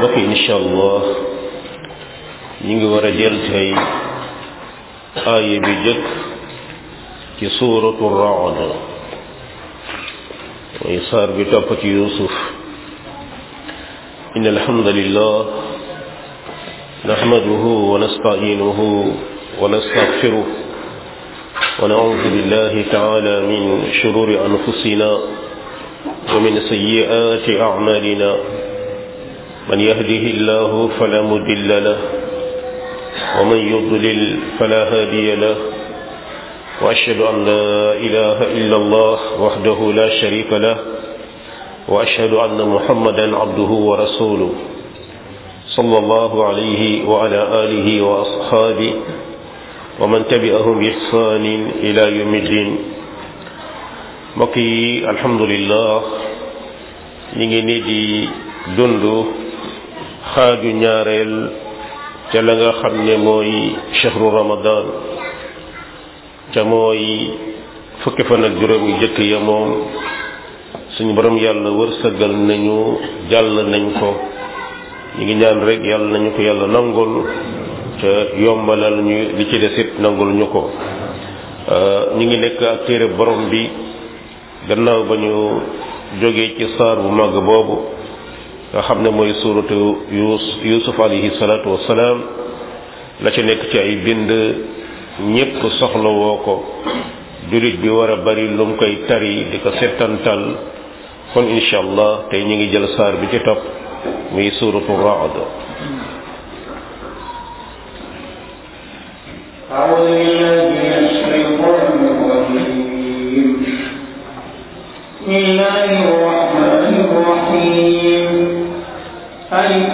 mbokk yi incha allah ñu ngi war a jël tey aaya bi jëkk ci suuratu raad mooy saar bi topp ci yusuf in alhamdulillah nahmaduhu wa nasta'inuhu wa nastaghfiruh wa na'udhu billahi ta'ala min shururi anfusina wa min sayyi'ati a'malina من يهده الله فلا مضل له ومن يضلل فلا هادي له واشهد ان لا اله الا الله وحده لا شريك له واشهد ان محمدا عبده ورسوله صلى الله عليه وعلى اله واصحابه ومن تبعهم باحسان الى يوم الدين مكي الحمد لله نيجي نيجي dundu xaaju ñaareel ca la nga xam ne mooy chahru ramadan ca mooy fukki fan ak juróom yu jëkk ya moom suñu borom yàlla wërsëgal nañu jàll nañ ko ñu ngi ñaan rek yàlla nañu ko yàlla nangul ca yombalal ñu li ci desit nangul ñu ko ñu ngi nekk ak téere borom bi gannaaw ba ñu jógee ci saar bu màgg boobu nga xam ne mooy suuratu yus yusuf alayhi salaatu wassalaam la ci nekk ci ay bind ñépp soxla woo ko jullit bi war a bari lu mu koy tari di ko settantal kon insha allah tey ñu ngi jël saar bi ci topp muy suuratu raad أعوذ بالله من الشيطان الرجيم بسم الله الرحمن الرحيم ألف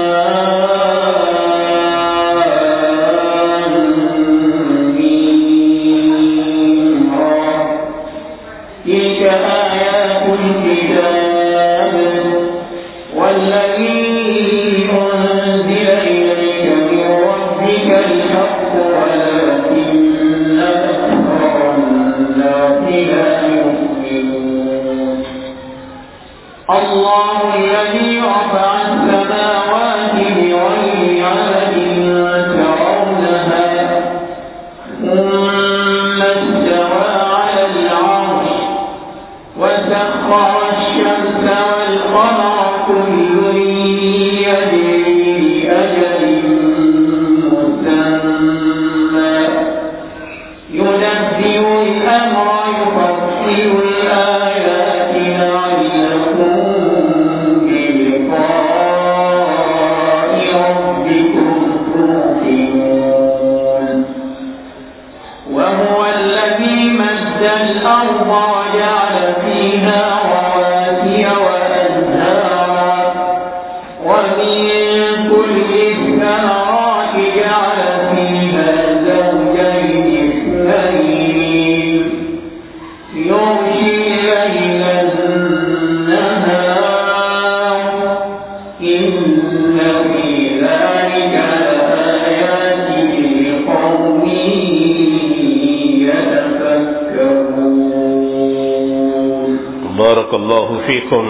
تلك آيات الكتاب والذي أنزل إليك من ربك الحق ولكن أكثر الناس لا يؤمنون الله الذي رفع السماوات بغير عمد ترونها ثم استوى على العرش وسخر الشمس والقمر كل يجري لأجل مسمى يدبر الأمر يفصل الآيات لعلكم بلقاء ربكم توقنون وهو الذي مد الأرض وجعل فيها رواسي وأنهارا ومن كل الثمرات جعل فيها زوجين اثنين يغشي الليل النهار إن في ذلك لآيات لقوم يتفكرون barakallahu fiikum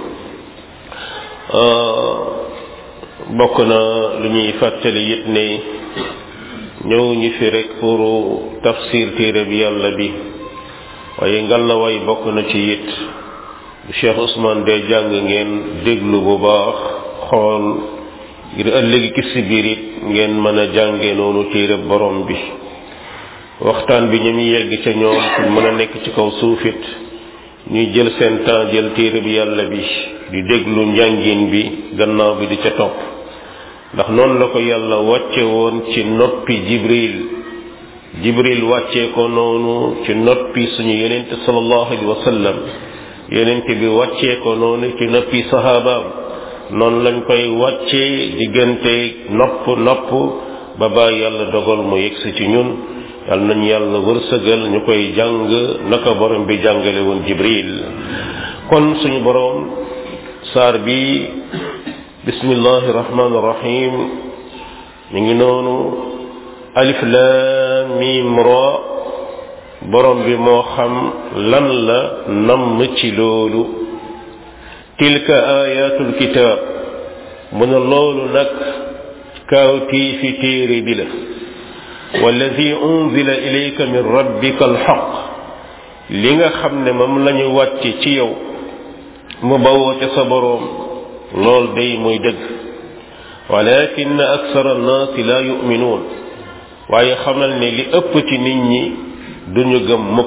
bokk na lu ñuy fàttali it ne ñëw ñu fi rek pour tafsir téere bi yàlla bi waaye ngalawaay bokk na ci it bu Cheikh Ousmane de jàng ngeen déglu bu baax xool ngir ëllëgi ki si biir it ngeen mën a jànge noonu téere borom bi waxtaan bi ñu muy yegg ca ñoom pour mën a nekk ci kaw suufit ñuy jël seen temps jël téere bi yàlla bi di déglu njàngin bi gannaaw bi di ca topp ndax noonu la ko yàlla wàcce woon ci noppi jibril jibril wàccee ko noonu ci noppi suñu yonent sallallahu alayhi wa sallam yonent bi wàccee ko noonu ci noppi sahabaam noonu lañ koy wàccee diggante nopp nopp ba ba yàlla dogal mu yegsi ci ñun yàlla nañu yàlla wërsëgal ñu koy jàng naka borom bi jàngale woon jibril kon suñu borom saar bi bismillahi rahmaani rahim mi ngi noonu alif laam miim ra borom bi moo xam lan la namm ci loolu tilka ayatul kitaab mu ne loolu nag kaawtii fi téere bi la walladi unzila ilayka min rabbika alxaq li nga xam ne moom lañu wàcce ci yow mu bawoo ca sa boroom lool day muy dëgg walakin aksara annaasi la yuminuun waaye xamal ne li ëpp ci nit ñi duñu gëm mukk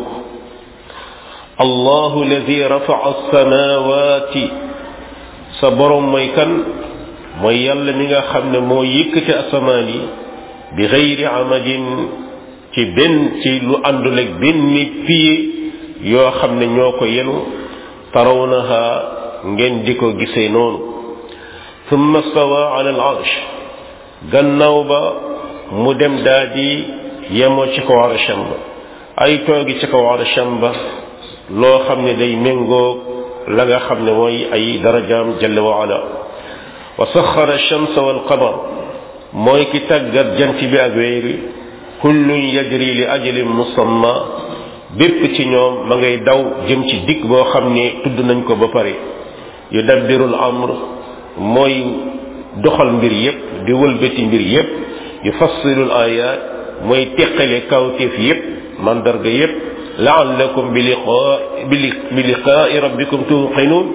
allahu alladi rafaa alsamawati sa boroom mooy kan mooy yàlla mi nga xam ne moo yëkkati asamaan yi bi xeyri amadin ci benn ci lu àndul ak benn piye yoo xam ne ñoo ko yenu tarawnaha ngeen di ko gisee noonu thumma stawa ala al arsh gannaaw ba mu dem daa di yemoo ci kaw arsham ba ay toogi ci kaw arsham ba loo xam ne day méngoo la nga xam ne mooy ay darajaam jalla wa ala wa saxara alchamsa walqamar mooy ki tàggat jant bi ak weer wi kullun yajri li ajalin musamma bépp ci ñoom ma ngay daw jëm ci dikk boo xam ne tudd nañ ko ba pare yudabbiru al amr mooy doxal mbir yépp di wëlbati mbir yépp yufassilu al ayat mooy teqale kawteef yépp mandarga yépp laallakum bi liqaa bi liqaai rabbikum tuuqinuun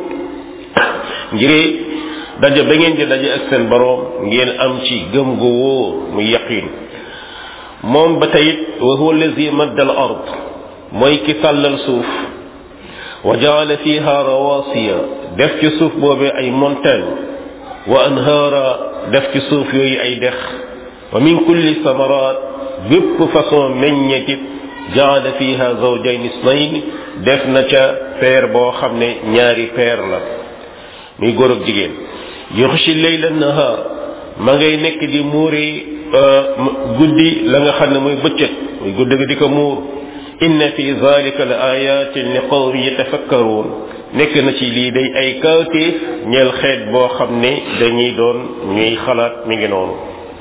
ngir daje ba ngeen di daje ak seen boroom ngeen am ci gëm gu wóor muy yaqin moom ba tayit wa huwa allazi madda al ard mooy ki tàllal suuf wa jaala fiha rawasiya def ci suuf boobee ay montagne wa anhaara def ci suuf yooyu ay dex wa min kulli samarat bépp façon meññetit jaala fiha zawjayn isnayn def na ca peer boo xam ne ñaari peer la muy góor ak jigéen yuxshi leyla nahaar ma ngay nekk di muuri guddi la nga xam ne mooy bëccëg muy guddi gi di ko muur inna fi zalika la ayatin li qawmi yatafakkaruun nekk na ci lii day ay kawtéef ñeel xeet boo xam ne dañuy doon ñuy xalaat mi ngi noonu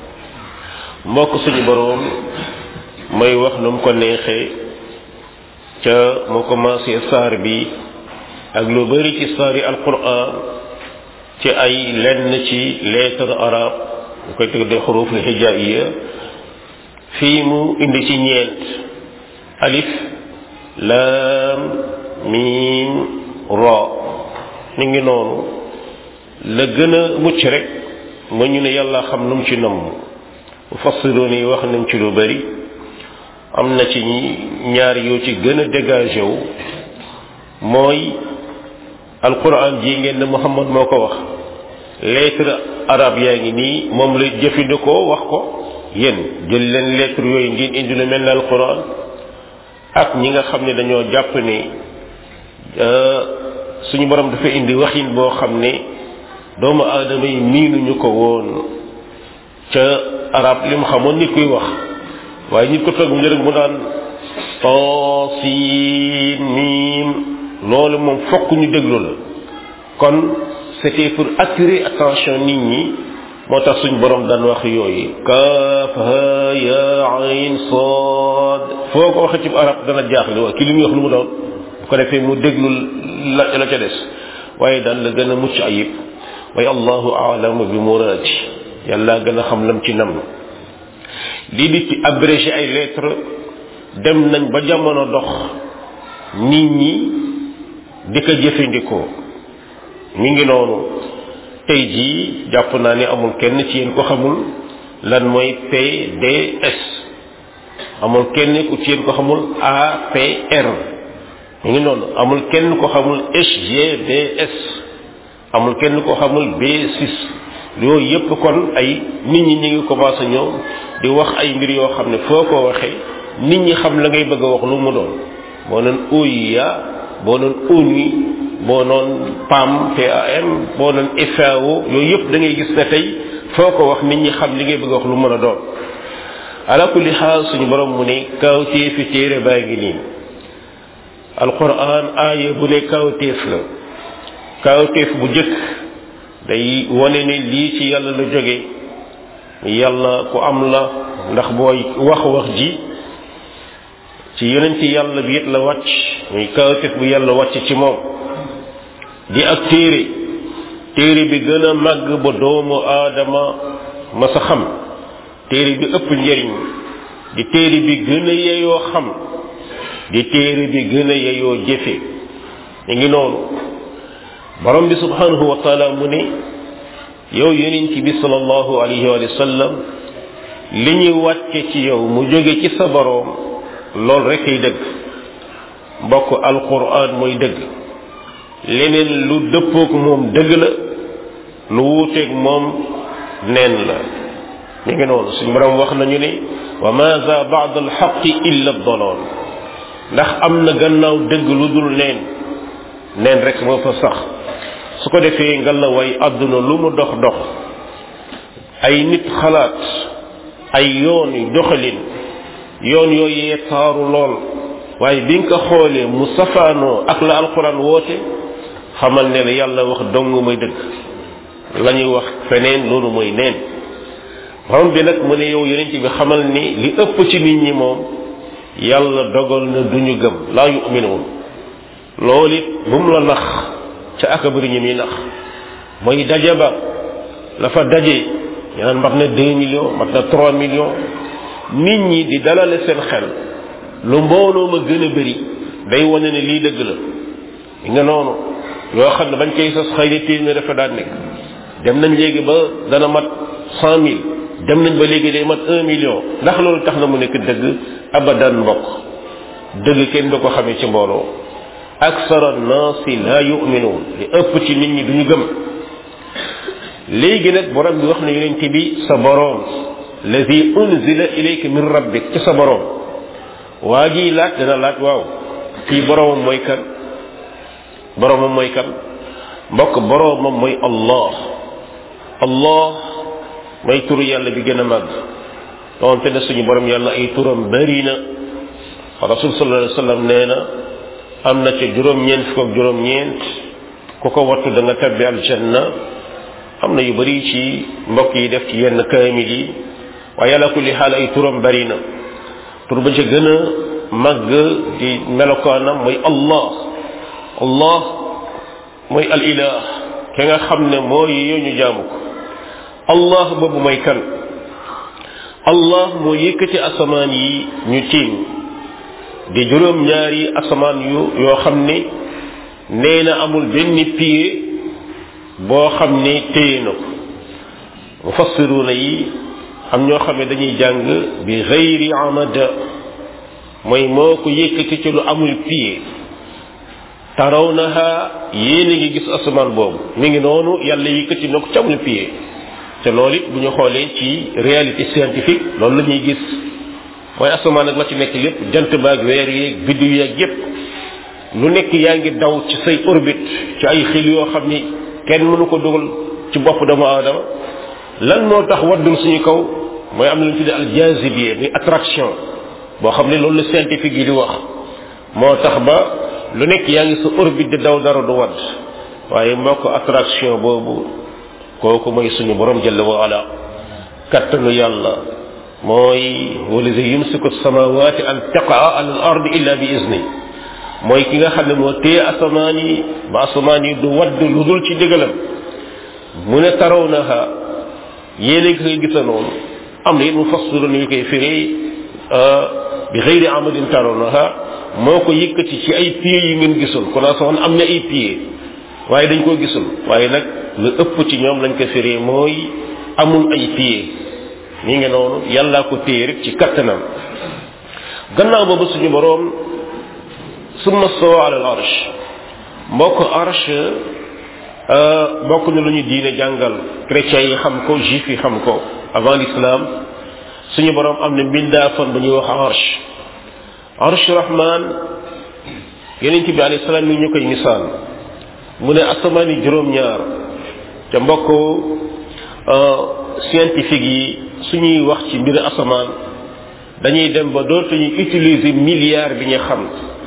mbokk suñu boroom mooy wax nu mu ko neexee ca mu commencé saar bi ak lu bari ci saari alquran ci ay lenn ci lettre arabe ñu koy tëgg de xuruf li hijaiya fii mu indi ci ñeent alif laam miim ra mi ngi noonu la gën a mucc rek ma ñu ne yàlla xam lu mu ci namm mufassiroon yi wax nañ ci lu bari am na ci ñaar yoo ci gën a dégagé wu mooy alquran ji ngeen ne Muhammad moo ko wax lettre arabe yaa ngi nii moom la jëfandikoo wax ko yéen jël leen lettre yooyu ngeen indi lu mel ne alquran ak ñi nga xam ne dañoo jàpp ne suñu borom dafa indi waxin boo xam ne doomu aadama yi miinuñu ko woon ca arab li mu xamoon nit kuy wax waaye nit ko toog mu rek mu daan tasiin miim loolu moom fokk ñu déglu la kon c'était pour attirer attention nit ñi moo tax suñ borom daan wax yooyu kaaf ha ya ayn sad foo ko waxee ci arab dana jaaxle waa ki li muy wax lu mu doon bu ko defee mu déglu la la ca des waaye daal la gën a mucc ayib waaye allahu aalamu bi muraadi yàlla gën a xam lam ci nam lii di ci abrégé ay lettres dem nañ ba jamono dox nit ñi di ko jëfandikoo mi ngi noonu tey jii jàpp naa ne amul kenn ci yéen ko xamul lan mooy PDS amul kenn ku ci yéen ko xamul APR mi ngi noonu amul kenn ko xamul SGBS amul kenn ko xamul B6 yooyu yépp kon ay nit ñi ñi ngi commencé ñëw di wax ay mbir yoo xam ne foo ko waxee nit ñi xam la ngay bëgg a wax lu mu doon boo noon OUA boo noon ONU boo noon PAM PAM boo noon FAO yooyu yëpp da ngay gis ne tey foo ko wax nit ñi xam li ngay bëgg a wax lu mën a doon ala kulli xaal suñu borom mu ne kawtéef fi téere baa ngi nii alquran aaya bu ne kawtéef la kawtéef bu jëkk day wane ne lii ci yàlla la jóge yàlla ku am la ndax booy wax wax ji ci yonenti yàlla bi it la wàcc muy kawtéef bu yàlla wàcc ci moom di ak téere téere bi gën a màgg ba doomu aadama ma sa xam téere bi ëpp njëriñ di téere bi gën a yeyoo xam di téere bi gën a yeyoo jëfe ñu ngi noonu borom bi subhanahu wa taala mu ne yow yonent bi sallallahu alayhi wa sallam li ñuy wàcce ci yow mu jóge ci sa boroom lool rek ay dëgg mbokk alquran mooy dëgg leneen lu dëppook moom dëgg la lu wuuteeg moom neen la mi ngi noonu suñu borom wax nañu ne wa maza baad alxaqi illa dalal ndax am na gannaaw dëgg lu dul neen neen rek moo fa sax su ko defee nga la way àdduna lu mu dox dox ay nit xalaat ay yoon yu doxalin yoon yooyee taaru lool waaye bi nga ko xoolee mu safaanoo ak la alquran woote xamal ne la yàlla wax dong mooy dëgg la ñuy wax feneen loolu mooy neen borom bi nag mu ne yow yonent bi xamal ni li ëpp ci nit ñi moom yàlla dogal na duñu gëm laa yuminuun loolu it bu mu la nax ca aka bëri ñi muy nax mooy daje ba la fa daje ñu naan mat na deux millions mat na trois millions nit ñi di dalale seen xel lu mbooloo ma gën a bëri day wane ne lii dëgg la nga noonu yoo xam ne bañ koy sos xëy na téeméer dafa daan nekk dem nañ léegi ba dana mat cent mille dem nañ ba léegi day mat un million ndax loolu tax na mu nekk dëgg abadan mbokk dëgg kenn du ko xamee ci mbooloo aksara naasi la yuminuun li ëpp ci nit ñi duñu gëm léegi nag borom bi wax na yonent bi sa boroom lazi unzila ilayka min rabbik ci sa boroom waa ji laaj dana laaj waaw kii boroomam mooy kan boroomam mooy kan mbokk boroomam mooy allah allah mooy turu yàlla bi gën a màgg doonte ne suñu borom yàlla ay turam bari na rasul sallallahu alayhi wa sallam nee na am na ca juróom-ñeent fukk ak juróom-ñeent ku ko wattu da nga tabbi aljanna am na yu bari ci mbokk yi def ci yenn kaamil yi waaye yàlla kulli xaal ay turam bari na tur ba ca gën a màgg di melokaanam mooy allah allah mooy al ilah ki nga xam ne moo yi ñu jaamu ko allah boobu mooy kan allah moo yëkkati asamaan yi ñu tiim di juróom ñaari asamaan yu yoo xam ne nee na amul benn pied boo xam ne téye na ko mufassiruna yi am ñoo xam ne dañuy jàng bi xayri amada mooy moo ko yëkkati ci lu amul pied tarawnaha yéen a ngi gis asamaan boobu mi ngi noonu yàlla yëkkati na ko ci amul pied te loolu it bu ñu xoolee ci réalité scientifique loolu la ñuy gis mooy asamaan ak la ci nekk lépp jant baag weer yeeg biddu yeeg yépp lu nekk yaa ngi daw ci say orbite ci ay xil yoo xam ni kenn mënu ko dugal ci bopp doomu aadama lan moo tax waddul suñu kaw mooy am na lu ñu tuddee aljazibier muy attraction boo xam ne loolu la scientifique yi di wax moo tax ba lu nekk yaa ngi sa orbite di daw dara du wadd waaye mbokk attraction boobu kooku mooy suñu borom jalla wa ala kattanu yàlla mooy walazi yumsiku samawati an taqaa ala al ardi illa bi izni mooy ki nga xam ne moo téye asamaan yi ba asamaan yi du wadd lu dul ci digalam mu ne taraw naha yéen a koy gisa noonu am na it mu fassiru ñu koy firee bi xëyri amadin taraw naha moo ko yëkkati ci ay pieds yu ngeen gisul kon asamaan am na ay pieds waaye dañ koo gisul waaye nag lu ëpp ci ñoom lañ ko firee mooy amul ay pieds ñi ngi noonu yàllaa ko téye rek ci kattanam gannaaw boobu suñu boroom summa stawa ala al arsh mbokk arsh bokk na lu ñu diine jàngal chrétiens yi xam ko juif yi xam ko avant l'islam suñu boroom am na mbindaafan bu ñuy wax arsh arsh rahman yeneen bi alayhi salaam mi ñu koy misaal mu ne asamaan yi juróom-ñaar te mbokk scientifique yi suñuy wax ci mbir asamaan dañuy dem ba dootuñu utiliser milliard bi ñu xam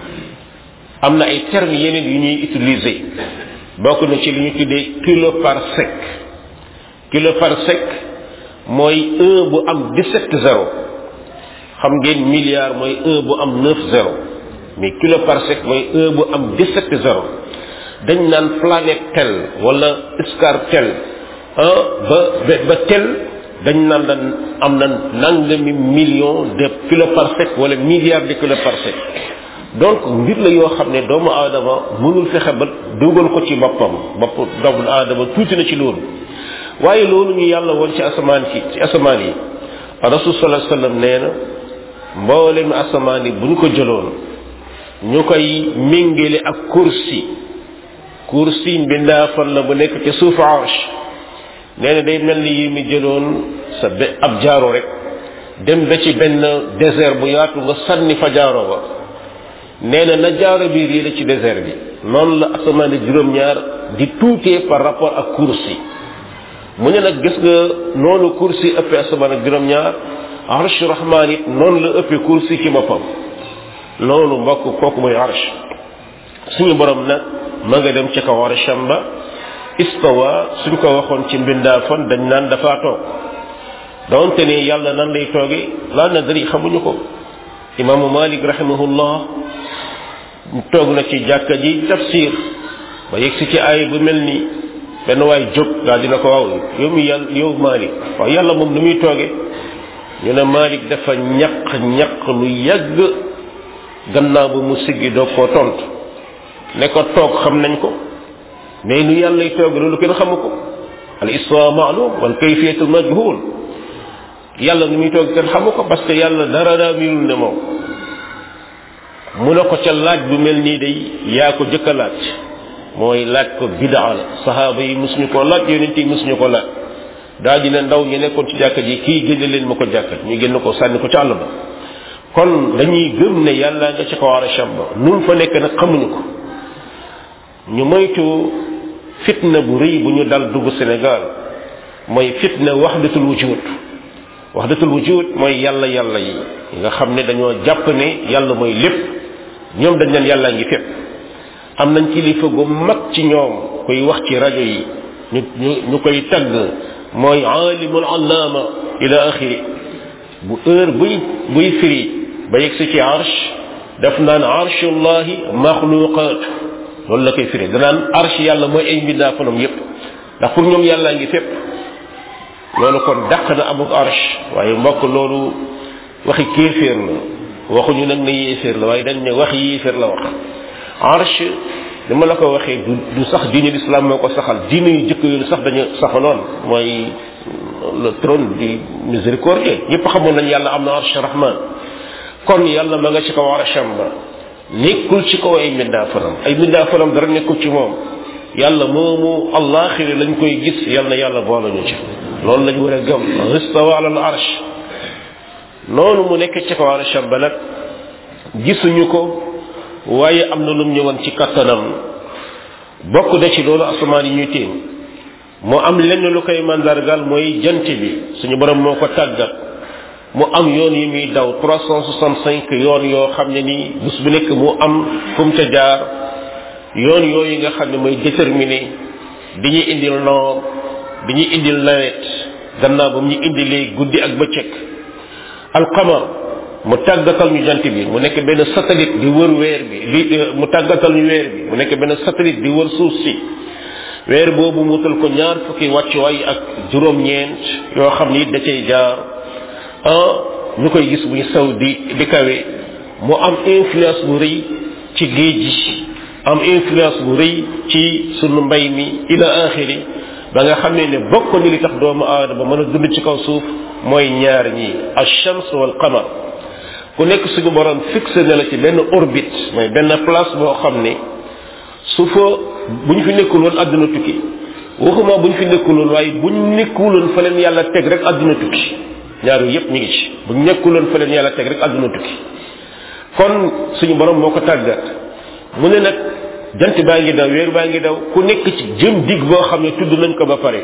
am na ay termes yeneen yu ñuy utiliser bokk na ci li ñu tuddee kilo par sec kilo par sec mooy un bu am 17 zéro xam ngeen milliard mooy un bu am 9 zéro mais kilo par sec mooy un bu am 17 zéro dañ naan planète tel wala star tel ah ba ba tel dañ naan lan am na nangami million de kiloparsec wala milliards de kiloparsec donc mbir la yoo xam ne doomu aadama mënul fexe ba dugal ko ci boppam bopp doomu aadama tuuti na ci loolu waaye loolu ñu yàlla woon ci asamaan ci ci asamaan yi rasul sallallahu alayhi wasallam nee na mboolem asamaan yi bu ñu ko jëloon ñu koy méngale ak kursi kursi mbindaa fan la bu nekk ci suufu arsh nee na day mel ni yi mu jëloon sa be ab jaaro rek dem ba ci benn désert bu yaatu nga sànni fa jaaro ba nee na na jaaro bi réere ci désert bi noonu la asamaan yi juróom-ñaar di tuutee par rapport ak kursi mu ne nag gis nga noonu kursi ëppee asamaan ak juróom-ñaar arsh rahmaan it noonu la ëppee kursi ci boppam loolu mbokk kooku mooy arsh suñu borom nag ma nga dem ci kaw arsham ba istawa suñ ko waxoon ci mbindaa fan dañ naan dafa toog donte ne yàlla nan lay tooge laa nadri xamuñu ko imaamu malik rahimahullah toog na ci jàkka ji tafsir ba yegg si ci aay bu mel ni benn waay jóg daal dina ko waaw yow mi yàlla yow malik waaw yàlla moom nu muy tooge ñu ne malik dafa ñaq ñaq lu yàgg gannaaw ba mu siggi doog koo tontu ne ko toog xam nañ ko mais nu yàlla lay toog loolu kenn xamu ko al isra maalum wal kayfiyatu majhul yàlla nu muy toog kenn xamu ko parce que yàlla dara daa milul ne moom mu ne ko ca laaj bu mel nii day yaa ko jëkk a laaj mooy laaj ko bidaa la sahaaba yi musuñu ko laaj yonent yi musuñu ko laaj daa dina ndaw ñu nekkoon ci jàkka ji kii génne leen ma ko jàkka ñu génn ko sànni ko ci àll ba kon dañuy gëm ne yàlla nga ci kaw arasham ba nu mu fa nekk nag xamuñu ko ñu moytu fitna bu rëy bu ñu dal dugg Sénégal mooy fitna waxdatul wujud waxdatul wujud mooy yàlla yàlla yi nga xam ne dañoo jàpp ne yàlla mooy lépp ñoom dañ leen yàllaa ngi fépp am nañ kilifa gu mag ci ñoom koy wax ci rajo yi ñu ñu ñu koy tagg mooy aalimul allaama ila axiri bu heure buy buy firi ba yegg si ci arsh daf naan arshullahi maxluqaat loolu la koy firi danaan arsh yàlla mooy ay mbindaa fanam yépp ndax pour ñoom yàllaa ngi fépp loolu kon dàq na amuk arsh waaye mbokk loolu waxi kéeféer la waxuñu nag ne yéeféer la waaye dañ ne wax yéeféer la wax arsh li ma la ko waxee du du sax diine l'islam moo ko saxal diine yu jëkk yooyu sax dañu saxaloon mooy le trône du miséricordieux ñëpp xamoon nañ yàlla am na arsh rahman kon yàlla ma nga ci kaw arsham ba nekkul ci kaw ay mbindaa fanam ay mbindaa fanam dara nekkul ci moom yàlla moomu allaxiri lañ koy gis yàlla na yàlla boole ñu ci loolu lañ war a gëm istawa ala al arsh noonu mu nekk ci kaw arsham ba nag gisuñu ko waaye am na lum ñëwoon ci kattanam bokk na ci loolu asamaan yi ñuy téen mu am lenn lu koy mandargal mooy jant bi suñu borom moo ko tàggat mu am yoon yi muy daw 365 yoon yoo xam ne nii bés bu nekk mu am fu mu ca jaar yoon yooyu nga xam ne mooy déterminé di ñuy indil noor di ñuy indil nawet gannaaw ba mu ñu indilee guddi ak bëccëg alqamar mu tàggatal ñu jant bi mu nekk benn satellite di wër weer bi li mu tàggatal ñu weer bi mu nekk benn satellite di wër suuf si weer boobu mu wutal ko ñaar fukki wàccuwaay ak juróom-ñeent yoo xam ni da cay jaar ah ñu koy gis muy saw di di kawe mu am influence bu rëy ci géej gi am influence bu rëy ci sunu mbay mi ila axiri ba nga xam ne ne bokk ni li tax doomu aadama mën a dund ci kaw suuf mooy ñaar ñi ash-shams wal qamar ku nekk suñu borom fixé na la ci benn orbite mooy benn place boo xam ne su fa bu ñu fi nekkul woon àdduna tukki waxuma bu ñu fi nekkul woon waaye bu ñu nekkul woon fa leen yàlla teg rek àdduna tukki ñaar yooyu yépp ñu ngi ci bu ñu nekkul woon fa leen yàlla teg rek àdduna tukki kon suñu borom moo ko tàggat mu ne nag jant baa ngi daw weer baa ngi daw ku nekk ci jëm dig boo xam ne tudd nañ ko ba pare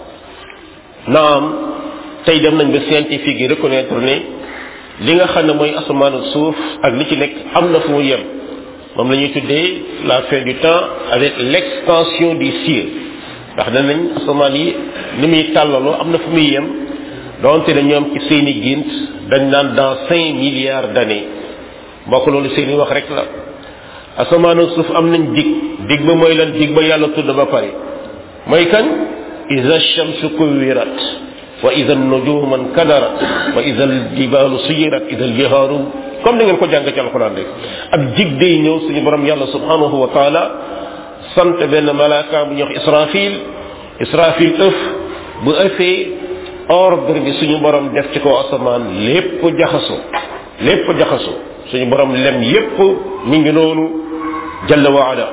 naam tey dem nañ ba scientifique yi reconnaître ne li nga xam ne mooy asamaanu suuf ak li ci nekk am na fu mu yem moom la ñuy tuddee la fin du temps avec l'extension du ciel ndax danañ asamaan yi ni muy tàllaloo am na fu muy yem donte ne ñoom ci seeni gént dañ naan dans cinq milliards d'années mbokk loolu seeni wax rek la asamaanu suuf am nañ dig dig ba mooy lan dig ba yàlla tudd ba pare mooy kañ ida shamsu kuwirat wa ida nujuman kadarat wa ida aljibalu suyirat ida aljihaaru comme ni ngeen ko jàng ci alquran rek ab jig day ñëw suñu borom yàlla subhanahu wa taala sant benn malaaka bu ñuy wax israfil israfil ëf bu ëfee ordre bi suñu borom def ci kaw asamaan lépp jaxaso lépp jaxaso suñu borom lem yépp mi ngi noonu jalla wa ala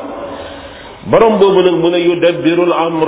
borom boobu nag mën a yudabbirul amr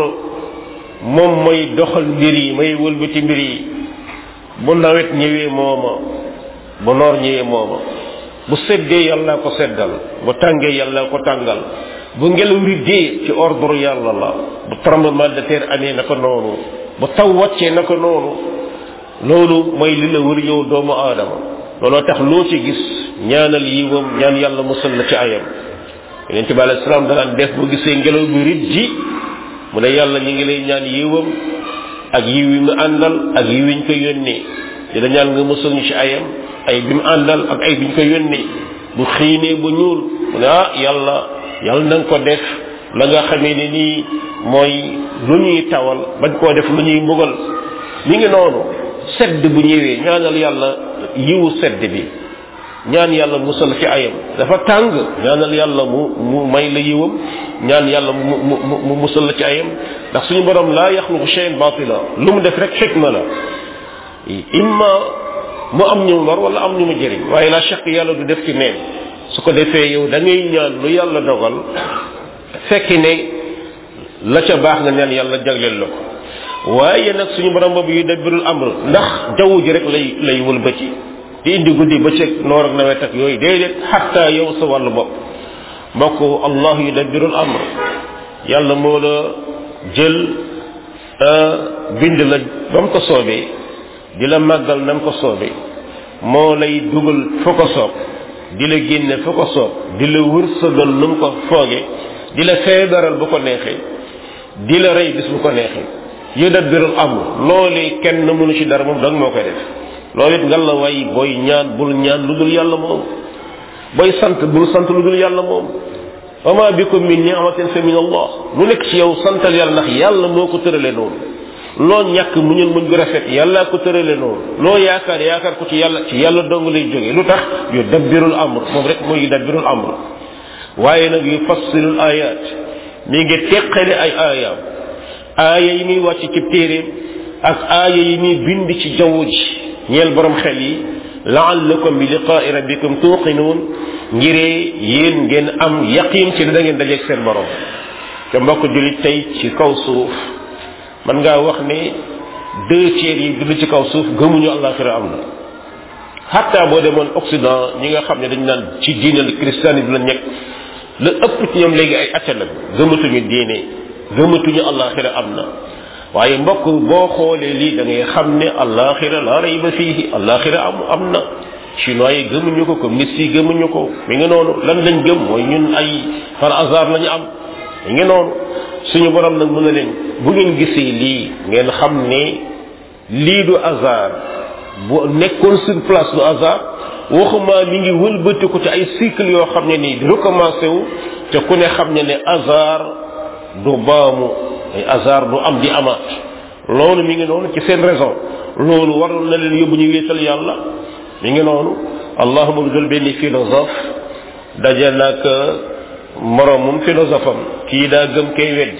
moom mooy doxal mbir yi may wëlbati mbir yi bu nawet ñëwee mooma bu noor ñëwee mooma bu seddee yàlla ko seddal bu tàngee yàlla ko tàngal bu ngelaw riddee ci ordre yàlla la bu tremblement de terre amee naka noonu bu taw wàccee naka noonu loolu mooy li la wër yow doomu aadama looloo tax loo ci gis ñaanal yiwam ñaan yàlla musal la ci ayam yonente bi alayhi salaam danaan def bu gisee ngelaw bi riddi mu ne yàlla ñu ngi lay ñaan yiwam ak yiw yi mu àndal ak yiw yi ñu ko yónnee di la ñaan nga musal ñu ci ayam ay bi mu àndal ak ay bi ñu ko yónnee bu xiinee bu ñuul mu ne ah yàlla yàlla na nga ko def la nga xamee ne nii mooy lu ñuy tawal bañ koo def lu ñuy mbugal mi ngi noonu sedd bu ñëwee ñaanal yàlla yiwu sedd bi ñaan yàlla musal ci ayam dafa tàng ñaanal yàlla mu mu may la yiwam ñaan yàlla mu mu mu musal la ci ayam ndax suñu borom laa yaxluqu shay'an batila lu mu def rek xikma la imma mu am ñu lor wala am ñu mu jëriñ waaye la chaq yàlla du def ci neen su ko defee yow da ngay ñaan lu yàlla dogal fekki ne la ca baax nga ñaan yàlla jagleel la ko waaye nag suñu borom boobu yu dabbirul amr ndax jaww ji rek lay lay wëlbati di indi guddi bëccëg noor ak nawet ak yooyu déedéet xatta yow sa wàllu bopp mbokk allah yu dabbirul amr yàlla moo la jël bind la ba mu ko soobee di la màggal na mu ko soobee moo lay dugal fa ko soob di la génne fa ko soob di la wërsëgal nu mu ko fooge di la feebaral bu ko neexee di la rey bis bu ko neexee yu dabbirul amr loolee kenn mënu ci dara moom dang moo koy def loolu it nga la way booy ñaan bul ñaan lu dul yàlla moom booy sant bul sant lu dul yàlla moom wa ma bikum min ni'matin fa min allah lu nekk ci yow santal yàlla ndax yàlla moo ko tërale noonu loo ñàkk mu ñun muñ gu rafet yàllaa ko tërale noonu loo yaakaar yaakaar ko ci yàlla ci yàlla dong lay jógee lu tax yu dabbirul amr moom rek mooy yu dabbirul amr waaye nag yu fassilul ayat mi ngi teqale ay aayaam aaya yi muy wàcc ci téeréem ak aaya yi muy bind ci jaww ji ñeel borom xel yi laallakum bi liqaai rabbikum tuuqinuun ngiree yéen ngeen am yaqin ci da ngeen dajeeg seen borom te mbokk julit tey ci kaw suuf man ngaa wax ne deux tiers yi dund ci kaw suuf gëmuñu àllaaxira am na xatta boo demoon occident ñi nga xam ne dañ naan ci diine christianisme la nekk la ëpp ci ñoom léegi ay atte la gëmatuñu diine gëmatuñu àllaaxira am na waaye mbokk boo xoolee lii da ngay xam ne àllaaxira la rayba fiihi àllaaxira am am na chinois yi gëmuñu ko communiste yi gëmuñu ko mi ngi noonu lan lañ gëm mooy ñun ay par hasard lañu am mi ngi noonu suñu borom nag mën na leen bu ngeen gisee lii ngeen xam ne lii du hasard bu nekkoon sur place du hasard waxuma mi ngi wëlbati ko ci ay cycle yoo xam ne nii di recommencé wu te ku ne xam ne ne hasard du baamu ay hasard du am di amaat loolu mi ngi noonu ci seen raison loolu waroon na leen yóbbu ñu wéetal yàlla mi ngi noonu allahuma lu jël benn philosophe daje nag moromum philosophe am kii daa gëm kay weddi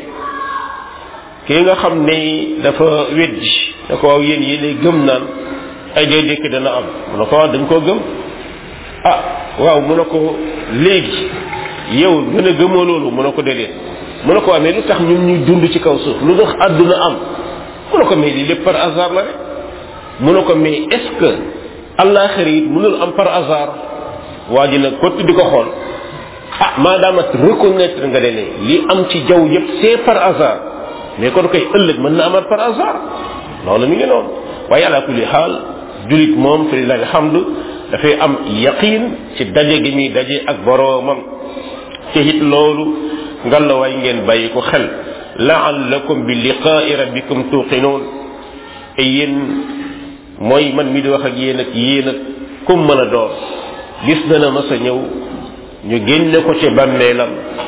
kii nga xam ne dafa weddi da ko waaw yéen yéen gëm naan ay dee dékk dana am mu ne ko waaw dañ koo gëm ah waaw mu ne ko léegi yow gën a gëmoo loolu mu ne ko déedéet mu ne ko amee lu tax ñun ñuy dund ci kaw suuf lu tax àdduna am mu ne ko mais lii lépp par hasard la rek mu ne ko mais est ce que àllaaxira it mënul am par hasard waa ji nag kott di ko xool ah maadaama reconnaître nga ne li am ci jaww yëpp c'est par hasard mais kon koy ëllëg mën na amaat par hasard loolu mi ngi noonu waaye ala kulli xaal julit moom fi lillahi alhamdu dafay am yaqin ci daje gi muy daje ak boroomam te it loolu ngal la waay ngeen bàyyi ko xel laallakum bi liqaai rabbikum tuqinoon te yéen mooy man mi di wax ak yéen ak yéen ak kum mën a doon gis dana mas a ñëw ñu génne ko ci bàmmeelam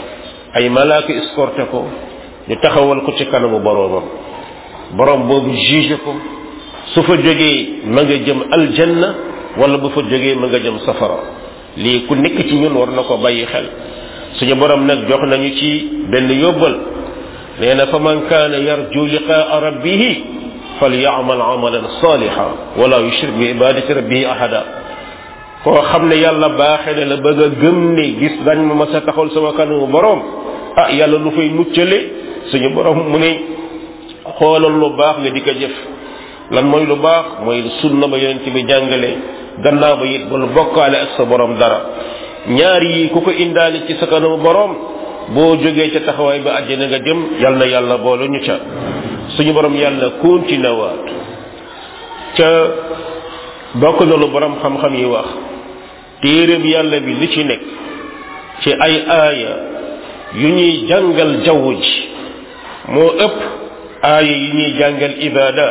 ay malaaka escorté ko ñu taxawal ko ci kanamu boroomam borom boobu juge ko su fa jógee ma nga jëm aljanna wala bu fa jógee ma nga jëm safara lii ku nekk ci ñun war na ko bàyyi xel suñu borom nag jox nañu ci benn yóbbal nee na fa man kaana yarju liqaa rabbihi falyamal amalan saliha wala yushrik bi ibadati rabbihi ahada koo xam ne yàlla baaxe na la bëgg a gëm ne gis dañ ma mas a taxawal sama kanamu borom ah yàlla lu fay muccale suñu borom mu ne xoolal lu baax nga di ko jëf lan mooy lu baax mooy sunna ba yonent bi jàngale gannaaw ba it bul bokkaale ak sa borom dara ñaar yi ku ko indaale ci sa kanamu borom boo jógee ca taxawaay ba àjjana nga jëm yal na yàlla boole ñu ca suñu borom yàlla continué waat ca bokk na lu borom xam-xam yi wax téere bi yàlla bi li ci nekk ci ay aaya yu ñuy jàngal jaww ji moo ëpp aaya yi ñuy jàngal ibadat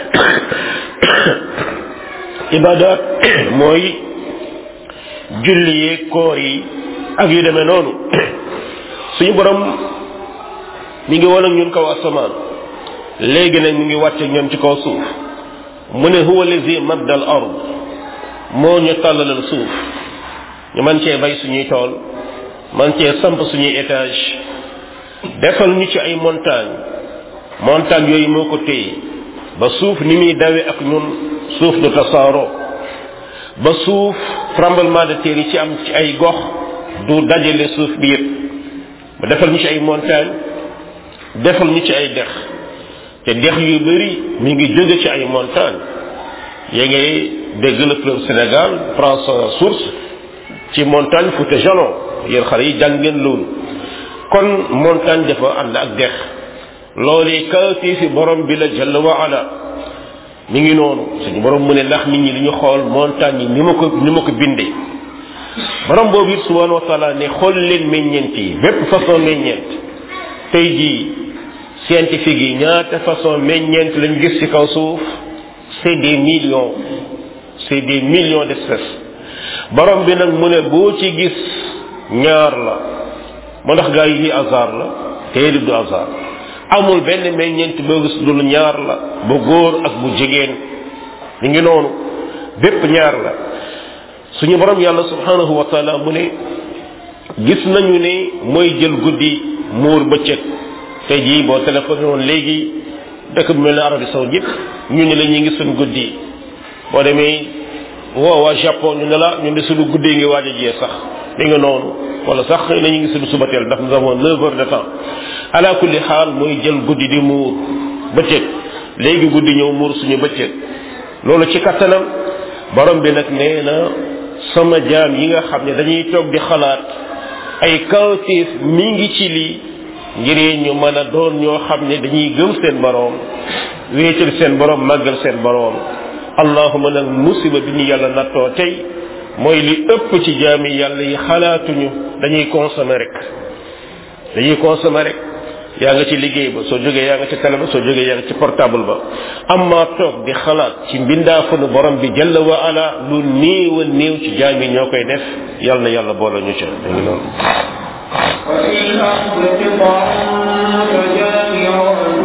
ibadat mooy julli yeeg koor yi ak yu demee noonu suñu borom mi ngi woon ak ñun kaw asamaan léegi nag mi ngi wàcce ñoom ci kaw suuf mu ne huwa lazi madda al ard moo ñu tàllalal suuf ñu man cee bay suñuy tool man cee samp suñuy étage defal ñu ci ay montagne montagne yooyu moo ko téye ba suuf ni muy dawe ak ñun suuf du tasaaroo ba suuf tremblement de terre yi ci am ci ay gox du dajale suuf bi yëpp ba defal ñu ci ay montagne defal ñu ci ay dex te dex yu bëri mi ngi jóge ci ay montagne yaa ngi dégg le fleuve Sénégal prend sa source ci montagne Fouta Jalon yéen xale yi jàng ngeen loolu kon montagne dafa ànd ak dex loolu kawti fi borom bi la jalla wa ala mi ngi noonu suñu borom mu ne ndax nit ñi li ñu xool montagne yi ni ma ko ni ma ko bindee borom boobu it subhanahu wa taala ne xool leen meññeent yi bépp façon meññeent tey jii scientifique yi ñaata façon meññeent lañ gis ci kaw suuf c'est des millions c'est des millions d'espèces borom bi nag mu ne boo ci gis ñaar la moo ndax gaa yi ni hasard la tey du hasard amul benn meññeent boo gis dul ñaar la bu góor ak bu jigéen mi ngi noonu bépp ñaar la suñu borom yàlla subhanahu wa taala mu ne gis nañu ne mooy jël guddi muur bëccëg tey jii boo téléphoné woon léegi dëkk bu mel ne Arabie saoudite ñu ne la ñu ngi suñ guddi boo demee woo waa Japon ñu ne la ñu ne suñu guddi ngi waaj a jiyee sax mi nga noonu wala sax xëy na ñu ngi suñu subateel ndax nous avons neuf heures de temps ala kulli xaal mooy jël guddi di muur bëccëg léegi guddi ñëw muur suñu bëccëg loolu ci kattanam borom bi nag nee na sama jaam yi nga xam ne dañuy toog di xalaat ay kawtiif mi ngi ci lii ngir ñu mën a doon ñoo xam ne dañuy gëm seen boroom wéetal seen boroom màggal seen boroom allahuma nag musiba bi ñu yàlla nattoo tey mooy li ëpp ci jaami yàlla yi xalaatuñu dañuy consommer rek dañuy consommer rek yaa nga ci liggéey ba soo jógee yaa nga ci télé ba soo jógee yaa nga ci portable ba amma toog di xalaat ci mbindaafanu borom bi jalla wa ala lu néew a néew ci jaam yi ñoo koy def yàlla na yàlla boole ñu ca da ngi noonu وفي الأرض قطع فجامعة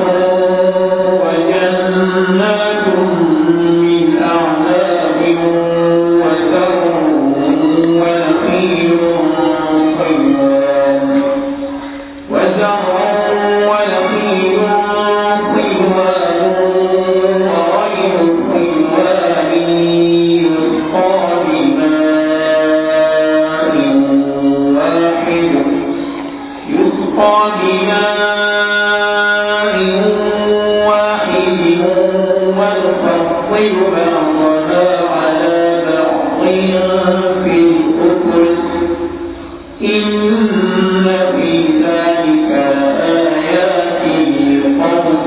وجنات من أعناب وزرع ونخيل قيوان وزرع ونخيل قيوان وغير قيوان يسقى بماء واحد يسقى بماء واحد ونفضل بعضها على بعض في الأكل إن في ذلك لآيات لقوم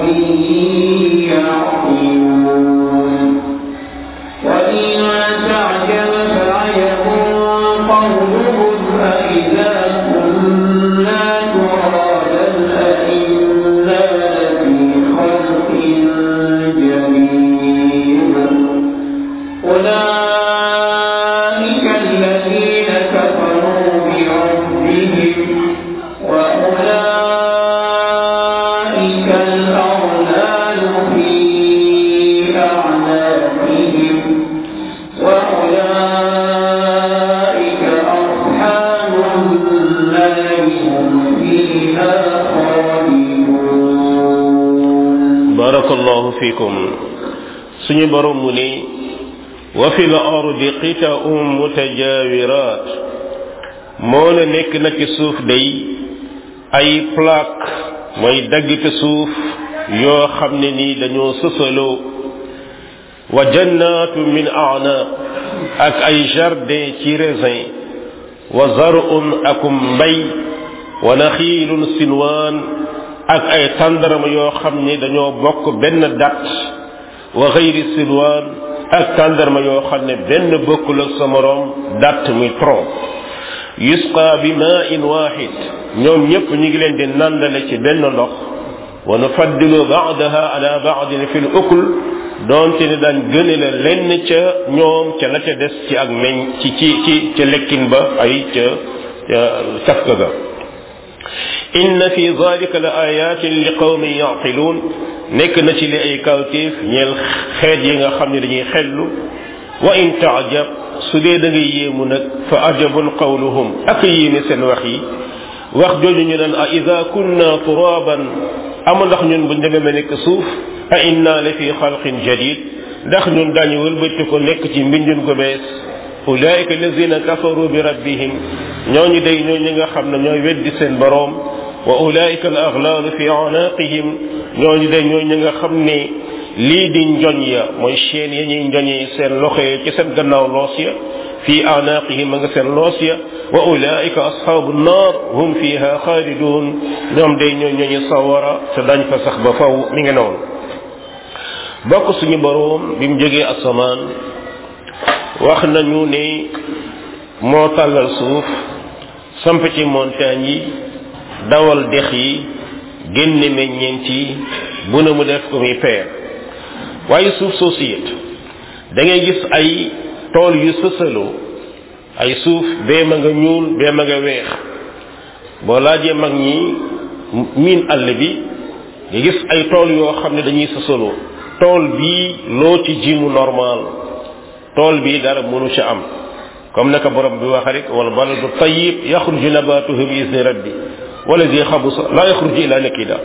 يعقلون وإن تعجب فعجب قولهم أإذا كنا ترابا أإنا لفي خلق جديد fikum suñu borom mu ne wa fi l ardi qita'un mutajawirat moo la nekk na ci suuf day ay plaque mooy daggite suuf yoo xam ne nii dañoo sësaloo wa jannatu min a'nab ak ay jardin ci raisin wa zar'un akum mbay wa naxiilun sinwaan ak ay tàndarama yoo xam ne dañoo bokk benn dat wa xayri sinwaan ak tàndarma yoo xam ne benn bokkul ak sa moroom dat muy tronc yusqa bi ma'in wahid ñoom ñëpp ñu ngi leen di nandale ci benn ndox wa nufaddilu ba'daha ala ba'din fil ukl doonte ne daan gëne la lenn ca ñoom ca la ca des ci ak meñ ci ci ci ca lekkin ba ay ca cafka ga inna fi dhalika la ayatin li qawmin yaqiluun nekk na ci li ay kawtéef ñeel xeet yi nga xam ne dañuy xellu wa in taajab su dee da ngay yéemu nag fa ajabun qawluhum ak yéene seen wax yi wax jooju ñu naan a ida kunna turaban ama ndax ñun buñ demee ma nekk suuf a inna la fi xalqin jadid ndax ñun daañu wëlbati ko nekk ci mbindun gu bees ulaika allazina kafaru bi rabbihim ñooñu day ñoo ñi nga xam ne ñooy weddi seen boroom wa ulaika al aghlalu fi anaqihim ñooñu day ñoo ñi nga xam ne lii di njoñ ya mooy chaîne ya ñuy njoñee seen loxo ya ci seen gannaaw loos ya fi anaqihim ma nga seen loos ya wa ulaika ashabu nnar hum fiha xaalidun ñoom day ñoo ñooñu sawara te dañ fa sax ba faw mi ngi noonu bokk suñu boroom bi mu jógee asamaan wax nañu ne moo tàllal suuf samp ci montagne yi dawal dex yi génne meññeent yi bu ne mu def ko muy peer waaye suuf soosu it da ngay gis ay tool yu sësaloo ay suuf bee ma nga ñuul bee ma nga weex boo laajee mag ñi miin àll bi nga gis ay tool yoo xam ne dañuy sësaloo tool bii loo ci ji mu normal tool bii dara mënu ci am comme naka borom bi wax rek wal baladu tayyib yaxruju nabatuhu bi izni rabbi wala zi xabusa la yaxruju ila nakida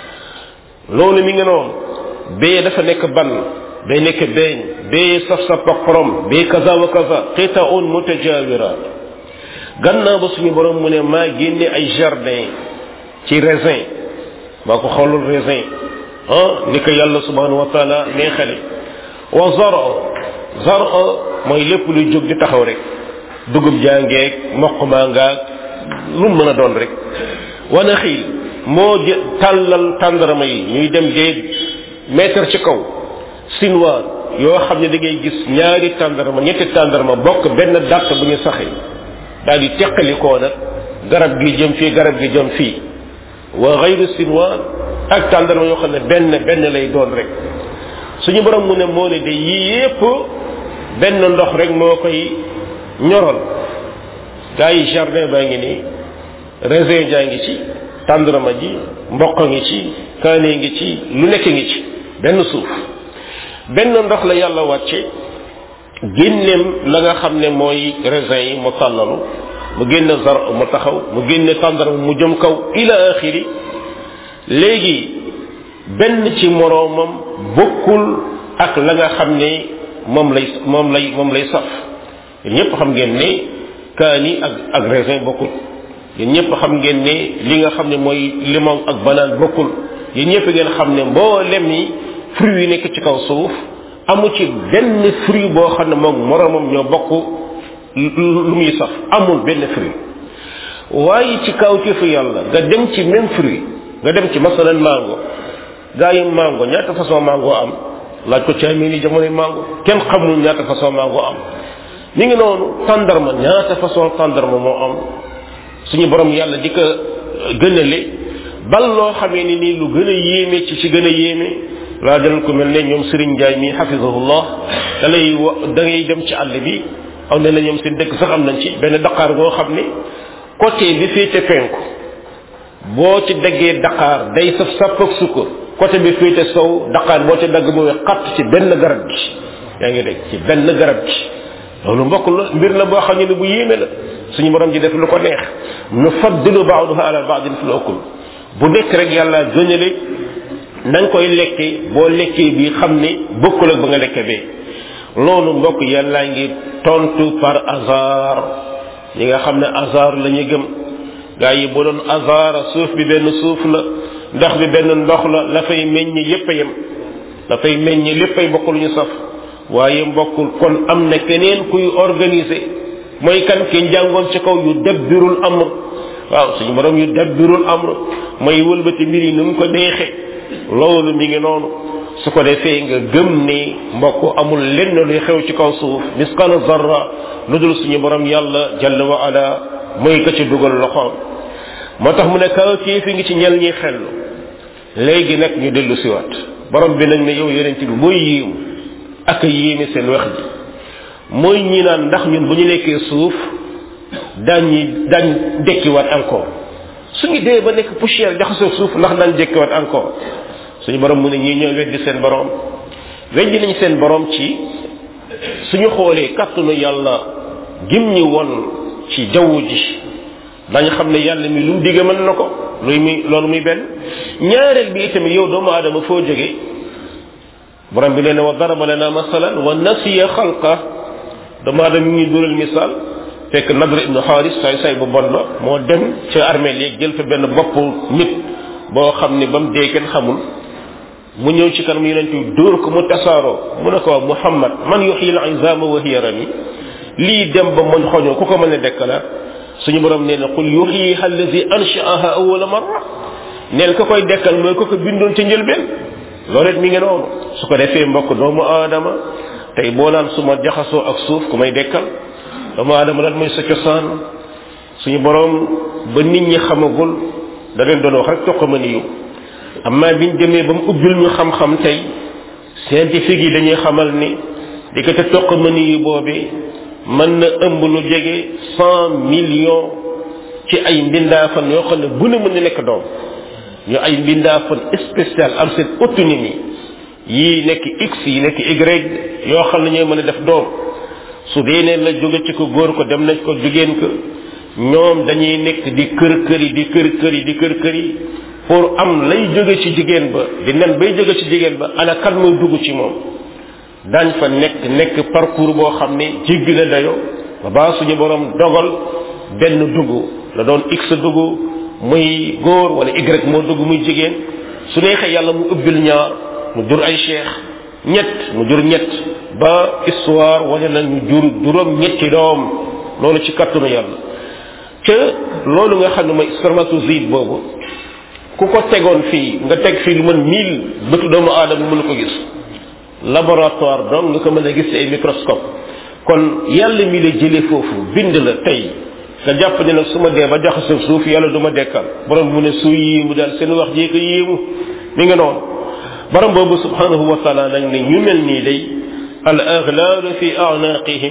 loolu mi nga noonu bee dafa nekk ban bee nekk beeñ bee saf saf ak xorom bee kaza wa kaza qitaun mutajawirat gannaaw ba suñu borom mu ne maa génne ay jardin ci raisin maa ko xoolul raisin ah ni ko yàlla subhanahu wa taala neexale wa zaro zaro mooy lépp luy jóg di taxaw rek dugub jàngeeg mboq maa ngaag lu mën a doon rek wana xiil moo jë tàllal tàndarama yi ñuy dem dee mètre ci kaw sinwaan yoo xam ne da ngay gis ñaari tàndarama ñetti tàndarama bokk benn dàtt bu ñu saxee daal di teqalikoo nag garab gi jëm fii garab gi jëm fii wa xayru sinwaan ak tàndarma yoo xam ne benn benn lay doon rek suñu borom mu ne moo ne de yii yépp benn ndox rek moo koy ñoral gaa yi jardin baa ngi nii raisin jaa ngi ci tàndarma ji mboq ngi ci kaane ngi ci lu nekk ngi ci benn suuf benn ndox la yàlla wàcce génneem la nga xam ne mooy raisin yi mu tàllalu mu génne zar mu taxaw mu génne tàndarma mu jëm kaw ila axiri léegi benn ci moroomam bokkul ak la nga xam ne moom lay moom lay moom lay saf yéen ñëpp xam ngeen ne kaani ak ak raisin bokkul yéen ñëpp xam ngeen ne li nga xam ne mooy limon ak banaan bokkul yéen ñëpp ngeen xam ne mboolem yi fruits yi nekk ci kaw suuf amu ci benn fruit boo xam ne moom moroomam ñoo bokk lu muy saf amul benn fruit waaye ci kaw ci fu yàlla nga dem ci même fruit nga dem ci masalan mango gaa yi mango ñaata façon mango am laaj ko ci amee ni jamonoy mango kenn xamul ñaata façon mango am mi ngi noonu tàndarma ñaata façon tàndarma moo am suñu borom yàlla di ko gënale bal loo xamee ni nii lu gën a yéeme ci ci gën a yéeme laa dalal ko mel ne ñoom Serigne Ndiaye mi xafisahullah da lay wa da ngay dem ci àll bi aw ne la ñoom seen dëkk sax am nañ ci benn daqaar boo xam ne côté bi féete penku boo ci daggee daqaar day saf sàpp ak sukkar côté bi féete sow daqaar boo ci dagg mu xatt ci benn garab gi yaa ngi dégg ci benn garab gi loolu mbokk la mbir la boo xam ne bu yéeme la suñu borom ji def lu ko neex nu faddilu baaduha ala baadin fil ukul bu nekk rek yàlla gënale na nga koy lekke boo lekkee bi xam ne bokkul ak ba nga lekke bee loolu mbokk yàllaa ngi tontu par hasard ñi nga xam ne hasard la ñu gëm gaa yi bu doon hasard suuf bi benn suuf la ndox bi benn ndox la la fay meññ yépp a yem la fay meññ léppay bokk lu ñu saf waaye mbokkul kon am na keneen kuy organiser mooy kan ki njàngoon ci kaw yu dabbirul amr waaw suñu borom yu dabbirul amr mooy wëlbati mbir yi nu mu ko neexe loolu mi ngi noonu su ko defee nga gëm ni mbokk amul lenn luy xew ci kaw suuf misqala zarra lu dul suñu borom yàlla jalla wa ala mooy ko ci dugal loxoom moo tax mu ne kaw kii fi ngi ci ñel ñi xellu léegi nag ñu dellu siwaat borom bi nag ne yow yonent bi mooy yéemu ak a yéeme seen wax ji mooy ñi naan ndax ñun bu ñu nekkee suuf daañu daañ dekkiwaat encore suñu dee ba nekk poussière jaxasoo suuf ndax daan dekkiwaat encore suñu borom mu ne ñii ñoo weddi seen borom weddi nañ seen borom ci suñu xoolee kàttanu yàlla gim ñi won ci jaww ji dañu xam ne yàlla mi lu mu digge mën na ko luy muy loolu muy benn ñaareel bi itamit yow doomu aadama foo jóge borom bi nee na wa daraba lana masalan wa nasiya xalqa doomu aadama mi ngi dural misaal fekk nadr ibnu xaaris say say bu bon la moo dem ca armée léegi jël fa benn bopp nit boo xam ne ba mu dee kenn xamul mu ñëw ci kanam yonent bi dóor ko mu tasaaroo mu ne ko muhammad man yuxyi al izama wa hiya rami lii dem ba mën xoñoo ku ko mën a dekkalaat suñu borom nee na qul yuxyiha allazi anshaaha awwala marra neel ka koy dekkal mooy ko ko bindoon ca njëlbeen loolu it mi ngi noonu su ko defee mbokk doomu aadama tey boo naan su ma jaxasoo ak suuf ku may dekkal doomu aadama lan mooy sa cosaan suñu borom ba nit ñi xamagul da leen doon wax rek toq ma niyu amma biñ demee ba mu ubbil ñu xam-xam tey scientifique yi dañuy xamal ni di ko te toq ma niyu boobee mën na ëmb lu jege cent millions ci ay mbindaafan yoo xam ne bu ne mën na nekk doom ñu ay mbindaafan spécial am seen autonomie yii nekk x yi nekk y yoo xam ne ñooy mën a def doom su dee ne la jóge ci ko góor ko dem nañ ko jigéen ko ñoom dañuy nekk di kër kër yi di kër kër yi di kër kër yi pour am lay jóge ci jigéen ba di nen bay jóge ci jigéen ba ana kan mooy dugg ci moom dañ fa nekk nekk parcours boo xam ne jéggi na dayo ba baa suñu borom dogal benn dugg la doon x dugg muy góor wala y moo dugg muy jigéen su neexee yàlla mu ubbil ñaar mu jur ay cheikh ñett mu jur ñett ba histoire wane na ñu jur juróom ñetti doom loolu ci kattanu yàlla ca loolu nga xam ne mooy spermatozoïde boobu ku ko tegoon fii nga teg fii lu mën mille bëtu doomu aadama mënu ko gis laboratoire donc nga ko mën a gis ci ay microscope kon yàlla mi la jëlee foofu bind la tey nga jàpp ne nag su ma dee ba jaxasoo suuf yàlla du ma dekkal borom mu ne su yéemu daal seen wax jee ko yéemu mi nga noonu borom boobu subhanahu wa taala nag ne ñu mel nii day al aghlaalu fi a'naqihim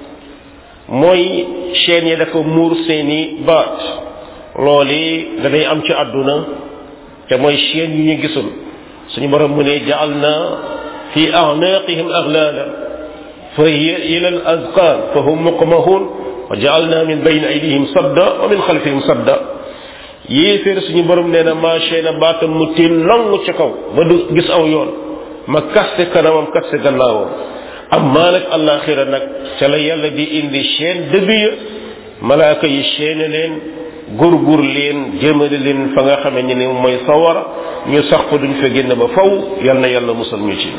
mooy chaîne yi dafa muur seeni baat loolu danay am ci àdduna te mooy chaîne yu ñu gisul suñu borom mu ne jaal na fi a'naqihim aghlaala fa hiya ila al azqan fa hum muqmahun wa jaalna min bayni aydihim sadda wa min xalfihim sadda yéeféer suñu borom nee na maa chaîne baatam mu tiin long ca kaw ba du gis aw yoon ma kaste kanamam kaste gannaawam amma nag alaxira nag ca la yàlla di indi chaîne dëgg ya malaaka yi chaîne leen gurgur leen jëmale leen fa nga xamee ni mooy sawara ñu sax fa duñ fa génn ba faw yal na yàlla musal ñu ci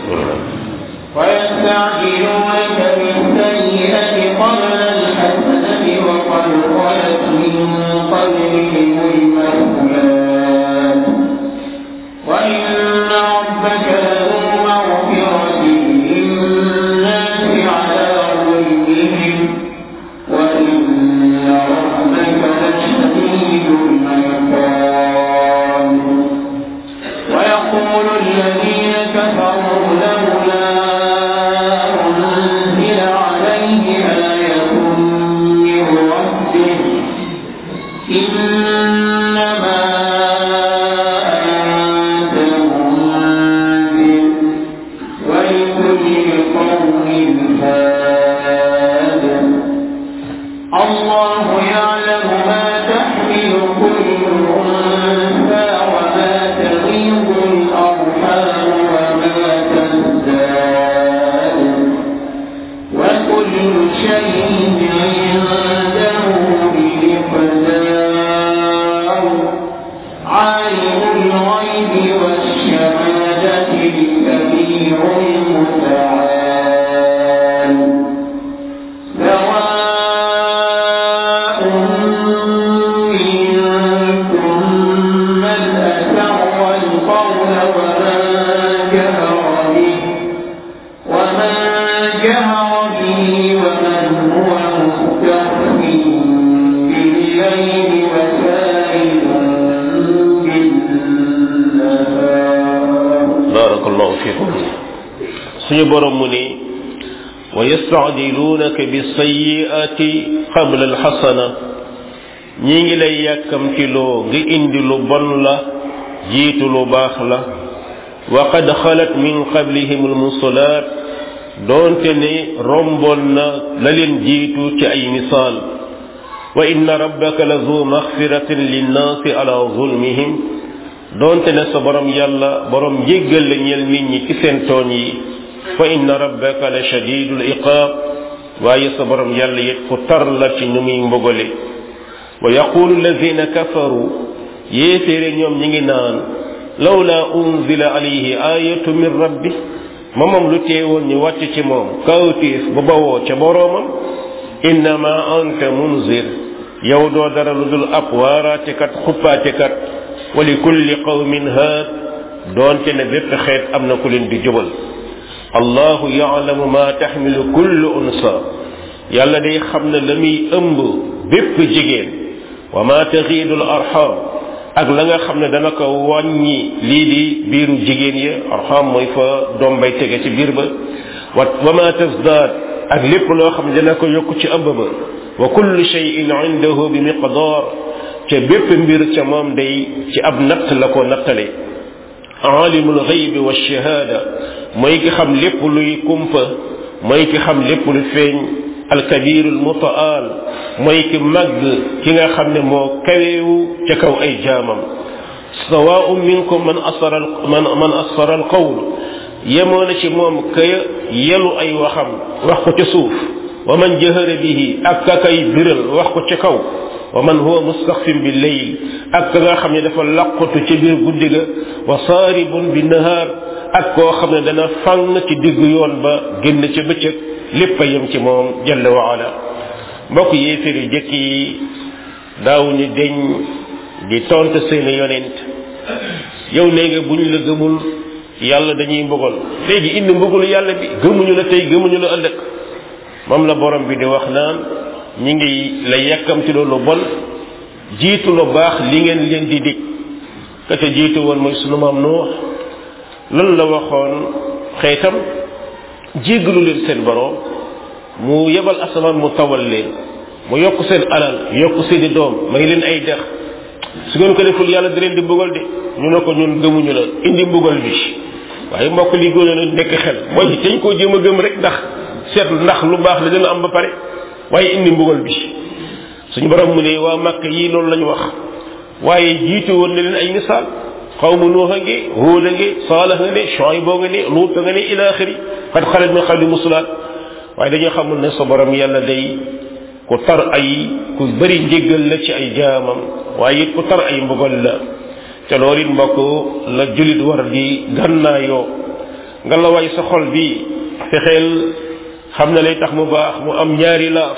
ويستعجلونك بالسيئة قبل الحسنة وقد خلت من قبلهم المثلات وإن ربك لذو مغفرة للناس على ظلمهم وإن ربك لشديد العقاب ويقول الذين كفروا لولا أنزل عليه آية من ربه إنما أنت منذر ولكل قوم هاد الله يعلم ما تحمل كل أنثى وما تغيظ الأرحام جهر به ومن هو مستخف بالليل وسائل بالنهار barakallahu fikum suñu borom mu ni wa yastacjilunaka bisayiati qabla alxasana ñi ngi lay yàkkamtiloo nga indi lu bon la jiitu lu baax la wa qad xalat min qablihim almusalaat doonte ne romboon na la leen jiitu ci ay misaal wa inna rabbaka la zu maxfiratin linnaasi ala zulmihim doonte ne sa borom yàlla borom jéggal la ñeel nit ñi ci seen tooñ yi fa inna rabbaka la shadidul iqaab waaye sa borom yàlla it ku tar la ci nu muy mbogale wa yaqulu alladina kafaru yéeféere ñoom ñi ngi naan lawla unzila alayhi ayatu min rabbi ma moom lu teewoon ñu wàcc ci moom kawtiif bu bawoo ca boroomam innama anta munzir yow doo dara lu dul ab waaraatekat xuppaatekat wa li kulli qawmin haad doonte ne bépp xeet am na ku leen di jubal allahu yaalamu ma taxmilu kullu unsa yàlla day xam ne la muy ëmb bépp jigéen wa ma taxiidul arxam ak la nga xam ne dana ko wàññi lii di biiru jigéen ya arxam mooy fa doom bay tege ci biir ba wa wa ma tasdaad ak lépp loo xam ne dana ko yokk ci ëmb ba wa kullu cheyin indahu bi miqdaar ca bépp mbir ca moom day ci ab natt la ko nattale alimul xaybi wa shahaada mooy ki xam lépp luy kumpa mooy ki xam lépp lu feeñ alkabirul mutaal mooy ki màgg ki nga xam ne moo kaweewu ca kaw ay jaamam sawaun minkum man asara man man asara al qawl yemoo na ci moom ka yelu ay waxam wax ko ca suuf wa man jahara bihi ak ka kay biral wax ko ca kaw wa man huwa mustaxfin bi leyl ak ka nga xam ne dafa laqatu ca biir guddi ga wa saaribun bi nahaar ak koo xam ne dana fànn ci digg yoon ba génn ca bëccëg lépp a yem ci moom jalla wa ala mbokk yéeféer yu jëkk yi daawuñu deñ di tontu seeni yonent yow nee nga bu ñu la gëmul yàlla dañuy mbugal léegi indi mbugalu yàlla bi gëmuñu la tey gëmuñu la ëllëg moom la borom bi di wax naan ñi ngi la yàkkamti lu bon jiitu lu baax li ngeen leen di dig ka ca jiitu woon mooy sunu maam Nuux lan la waxoon xeetam jéggalu leen seen borom mu yebal asamaan mu tawal leen mu yokk seen alal yokk seeni doom may leen ay dex su ngeen ko deful yàlla di leen di mbugal de ñu ne ko ñun gëmuñu la indi mbugal bi waaye mbokk li gën a nekk xel mooy dañ koo jéem a gëm rek ndax seetlu ndax lu baax la dina am ba pare waaye indi mbugal bi suñu borom mu ne waa màkk yii loolu lañu wax waaye jiitu woon na leen ay misaal xawmu nuuxa ngi hóoda ngi saalax nga ne Shuayb nga ne luuta nga ne ila axiri xad xalat min qabli musulaat waaye dañoo xamul ne sa borom yàlla day ku tar ay ku bëri njéggal la ci ay jaamam waaye it ku tar ay mbugal la te loolu it mbokk la julit war di gànnaayoo nga la way sa xol bi fexeel xam na lay tax mu baax mu am ñaari laaf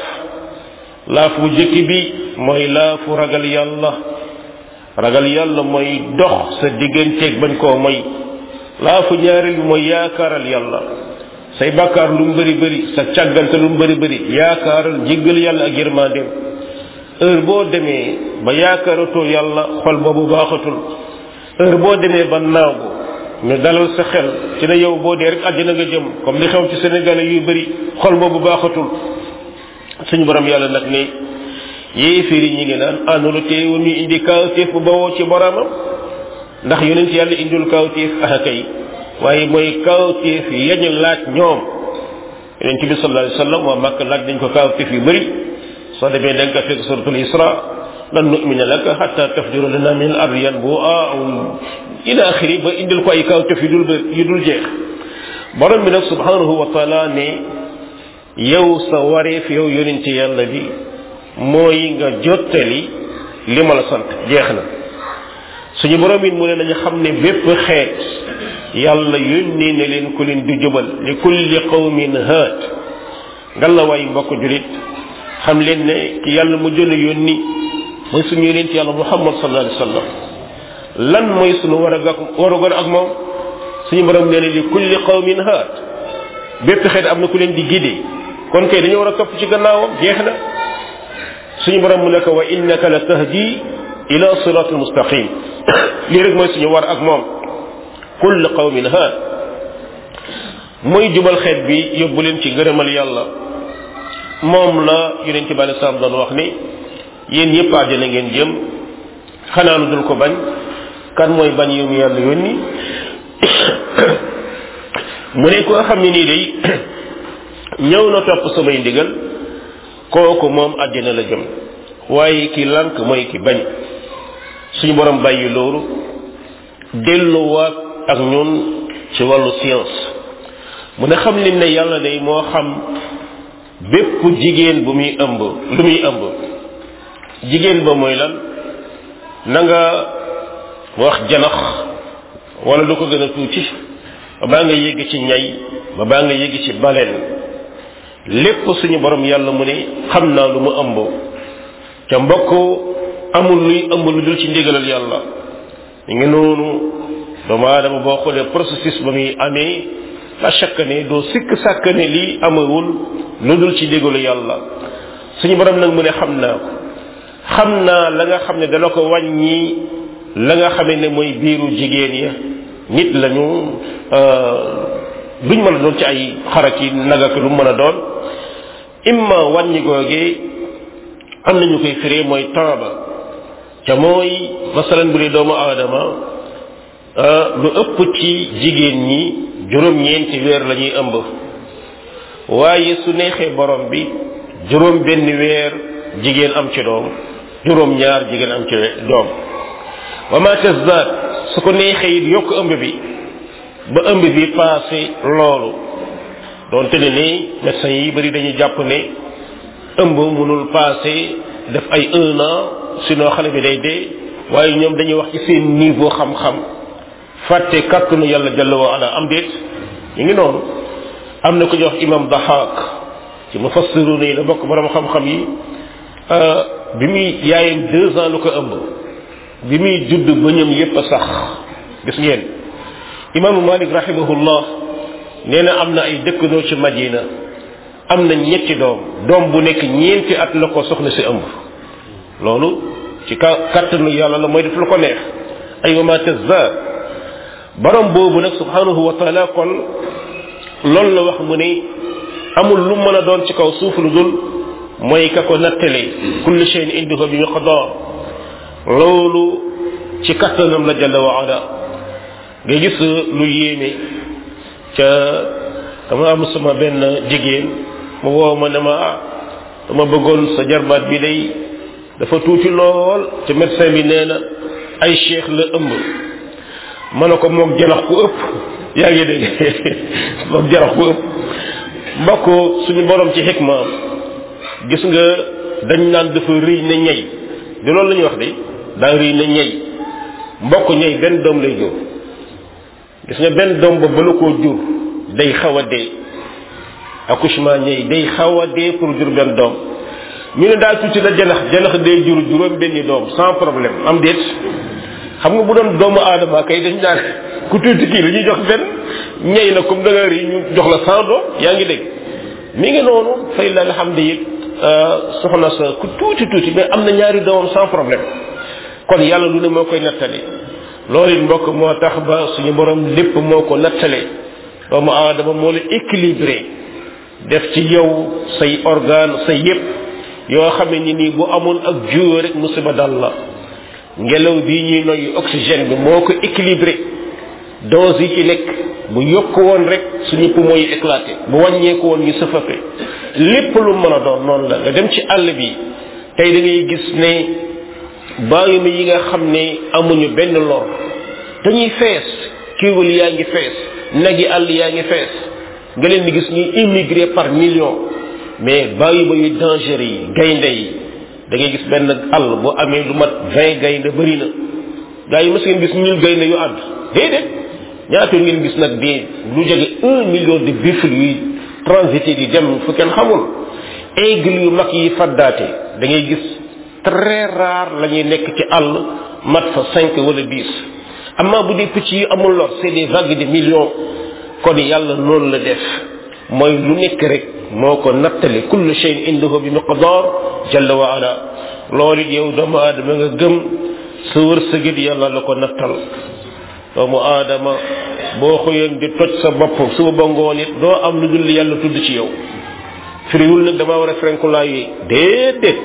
laaf bu jëkki bi mooy laafu ragal yàlla ragal yàlla mooy dox sa digganteeg bañ koo moy laafu ñaareel bi mooy yaakaaral yàlla say bàkkaar lu mu bëri bëri sa càggante lu mu bëri bëri yaakaaral jéggal yàlla ak yërmandeem heure boo demee ba yaakaaratoo yàlla xol boobu baaxatul heure boo demee ba naagu ñu dalal sa xel ci ne yow boo dee rek àddina nga jëm comme li xew ci sénégalais yu bëri xol boobu baaxatul suñu borom yàlla nag ne yéeféer yi ñi ngi naan àndulu teewul ñu indi kawtéef bu bawoo ci boromam ndax yonent yàlla indul kawtéef ah kay waaye mooy kawtéef yañu laaj ñoom yonent bi sallallahu alayhi wasallam waa màkk laaj dañ ko kawtéef yu bëri soo demee da nga ko fekk suratul isra lan nu'mina laka hatta tafjura lana min al ardi yanbu'a aw ila axiri ba indil ko ay kawtéef yu dul yu dul jeex borom bi nag subhanahu wa taala ne yow sa wareef yow yonent yàlla bi mooy nga jottali li ma la sant jeex na suñu borom it mu ne nañu xam ne bépp xeet yàlla yónnee ne leen ku leen du jubal li kulli qawmin haat nga la waay mbokk julit xam leen ne ki yàlla mu jël yónni mooy suñu yonent yàlla muhammad sallallahu alayhi wasallam lan mooy suñu war a warugar ak moom suñu borom nee ne li kulli qawmin haat bépp xeet am na ku leen di guidé kon kay dañoo war a topp ci gannaawam jeex na suñu borom mu ne ko wa innaka la tahdi ila siratul mustaqim lii rek mooy suñu war ak moom kull qawmin haad mooy jubal xeet bi yóbbu leen ci gërëmal yàlla moom la yonente bi alei salaam doon wax ni yéen ñëpp àjjana ngeen jëm xanaa lu dul ko bañ kan mooy bañ yu mu yàlla yónni mu ne koo xam ne nii day ñëw na topp samay ndigal kooku moom àjjana la jëm waaye ki lànk mooy ki bañ suñu borom bàyyi loolu delluwaat ak ñun ci wàllu science mu ne xam leen ne yàlla day moo xam bépp jigéen bu muy ëmb lu muy ëmb jigéen ba mooy lan na nga wax janax wala lu ko gën a tuuti ba baa nga yégg ci ñay ba baa nga yégg ci baleen lépp suñu borom yàlla mu ne xam naa lu mu ëmb ca mbokk amul luy ëmb lu dul ci ndigalal yàlla mi ngi noonu doomu aadama boo xoolee processus ba muy amee la chaque ne doo sikk sàkk ne lii amewul lu dul ci ndigalu yàlla suñu borom nag mu ne xam naa ko xam naa la nga xam ne dana ko wàññi la nga xamee ne mooy biiru jigéen ya nit lañu duñ mën a doon ci ay xarak yi nagak lu mën a doon imma wàññi googee am nañu koy firee mooy temps ba ca mooy masalan bu dee doomu aadama lu ëpp ci jigéen ñi juróom-ñeenti weer la ñuy ëmb waaye su neexee borom bi juróom benn weer jigéen am ci doom juróom ñaar jigéen am ci doom wa ma tasdaad su ko neexee it yokk ëmb bi ba ëmb bi passé loolu doonte ne ni médecins yi bari dañuy jàpp ne ëmb mënul passé def ay un an sinon xale bi day dee waaye ñoom dañuy wax ci seen niveau xam-xam fàtte kàttanu yàlla jalla wa ala am déet ñu ngi noonu am na ko jox imam dahak ci mufassiruna yi la bokk borom xam-xam yi bi muy yaayam deux ans lu ko ëmb bi muy judd bëñam yépp a sax gis ngeen imaamu malik rahimahullah nee na am na ay dëkkandoo ci madina am na ñetti doom doom bu nekk ñeenti at la ko soxna si ëmb loolu ci ka kattanu yàlla la mooy def lu ko neex ay wa ma tazza borom boobu nag subhanahu wa taala kon loolu la wax mu ne amul lu mën a doon ci kaw suuf lu dul mooy ka ko nattale kulli shay'in indahu bi miqdar loolu ci kattanam la jalla wa ala nga gis lu yéeme ca dama am sama benn jigéen mu woo ma ne ma ah dama bëggoon sa jarbaat bi day dafa tuuti lool te médecin bi nee na ay cheikh la ëmb ma ne ko moog janax ku ëpp yaa ngi dégg moog janax ku ëpp mbokk suñu borom ci xikmaam gis nga dañ naan dafa rëy na ñey di loolu la ñuy wax de daa rëy na ñey mbokk ñey benn doom lay jur gis nga benn doom ba bala koo jur day xaw a dee accouchement ñey day xaw a dee pour jur benn doom ñu ne daal tuuti la janax janax day jur juróom benni doom sans problème am déet xam nga bu doon doomu aadama kay dañ daan ku tuuti kii la ñuy jox benn ñey na comme da nga ri ñu jox la cent doom yaa ngi dégg mi ngi noonu fay la alhamdu it soxna sa ku tuuti tuuti mais am na ñaari doomam sans problème kon yàlla lu ne moo koy nattali loolu it mbokk moo tax ba suñu borom lépp moo ko nattale doomu aadama moo la équilibré def ci yow say organe say yépp yoo xam ne nii bu amoon ak jiw rek musiba dal la ngelaw bii ñuy noyyi oxygène bi moo ko équilibré dose yi ci nekk bu yokk woon rek suñu poumon yi éclaté bu wàññeeku woon ñu sëfafe lépp lu mën a doon noonu la nga dem ci àll bi tey da ngay gis ne bàyyuma yi nga xam ne amuñu benn lor dañuy fees kiiwal yaa ngi fees nag yi àll yaa ngi fees nga leen di gis ñuy immigré par million mais bàyyuma yu danger yi gaynde yi da ngay gis benn àll bu amee lu mat vingt gaynde bëri na gaa yi mës ngeen gis ñun gaynde yu ànd déedéet ñaata ngeen gis nag di lu jege un million de buffle yuy transité di dem fu kenn xamul aigle yu mag yi faddaate da ngay gis très rare la ñuy nekk ci àll mat fa cinq wala dix amma bu dee picc yi amul lor c'est des vagues de millions kon yàlla noonu la def mooy lu nekk rek moo ko nattale kullu shay'in indahu bi miqdar jalla wa ala loolu it yow doomu aadama nga gëm sa wërsëgit yàlla la ko nattal doomu aadama boo xëyoon di toj sa bopp suba ba ngoon it doo am lu dul yàlla tudd ci yow firiwul nag dama war a frenkulaa yi déedéet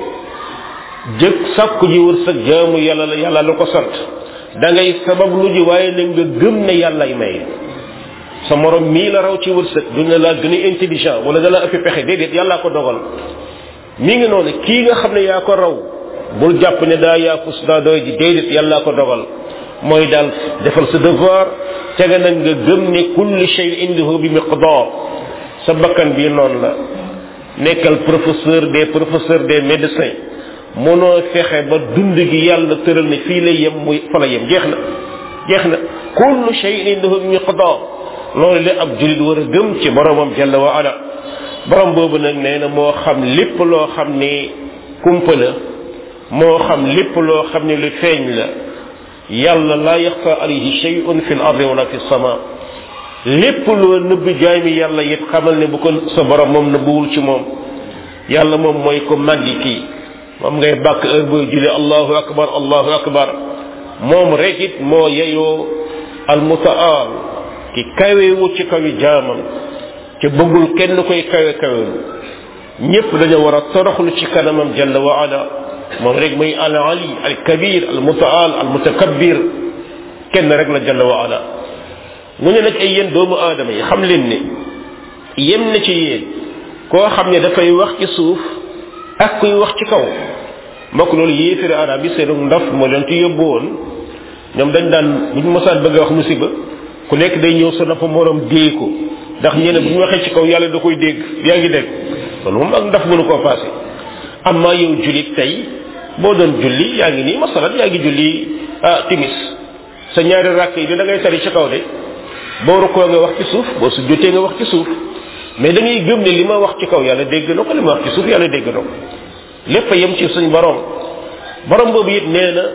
jëkk sàkku ji wërsëg jaamu yàlla la yàlla la ko sant da ngay sabab lu ji waaye nag nga gëm ne yàllay may sa morom mii la raw ci wërsëg du ne laa gën a intelligent wala da la ëpp pexe déedéet yàllaa ko dogal mi ngi noonu kii nga xam ne yaa ko raw bul jàpp ne daa yaafus daa doy ji déedéet yàllaa ko dogal mooy daal defal sa devoir tega nag nga gëm ne kulli shay indahu bi miqdar sa bakkan bii noonu la nekkal professeur des professeurs des médecins mënoo fexe ba dund gi yàlla tëral ne fii lay yem muy fa la yem jeex na jeex na kullu shay'in indahu bi miqdar loolu la ab julit war a gëm ci boromam jalla wa ala borom boobu nag nee na moo xam lépp loo xam ne kumpa la moo xam lépp loo xam ne lu feeñ la yàlla laa yaxfa alayhi shay'un fi l ardi wala fi sama lépp loo nëbb jaay mi yàlla it xamal ne bu ko sa borom moom nëbbuwul ci moom yàlla moom mooy ko màggi kii moom ngay bàkk heure booy julli allahu akbar allahu akbar moom rek it moo yeyoo almutaal ki kawewu ci kawi jaamam te bëggul kenn koy kawe kawelu ñépp dañoo war a toroxlu ci kanamam jalla wa ala moom rek muy al ali al kabir al mutaal al mutakabbir kenn rek la jalla wa ala mu ne nag ay yéen doomu aadama yi xam leen ne yem na ci yéen koo xam ne dafay wax ci suuf ak kuy wax ci kaw mbokk loolu yéefiri arab yi seenu ndaf moo leen ci yóbbu woon ñoom dañ daan bu ñu mosaan bëgg a wax musiba ku nekk day ñëw sa nopp morom déey ko ndax ñene bu ñu waxee ci kaw yàlla da koy dégg yaa ngi dégg loolu moom ak ndaf mënu koo passé amma yow julit tey boo doon julli yaa ngi nii masalan yaa ngi julli ah timis sa ñaari rakk yi da ngay tari ci kaw de boo rukkoo nga wax ci suuf boo su jotee nga wax ci suuf mais da ngay gëm ne li ma wax ci kaw yàlla dégg na ko li ma wax ci suuf yàlla dégg na ko lépp a yem ci suñ borom borom boobu it nee na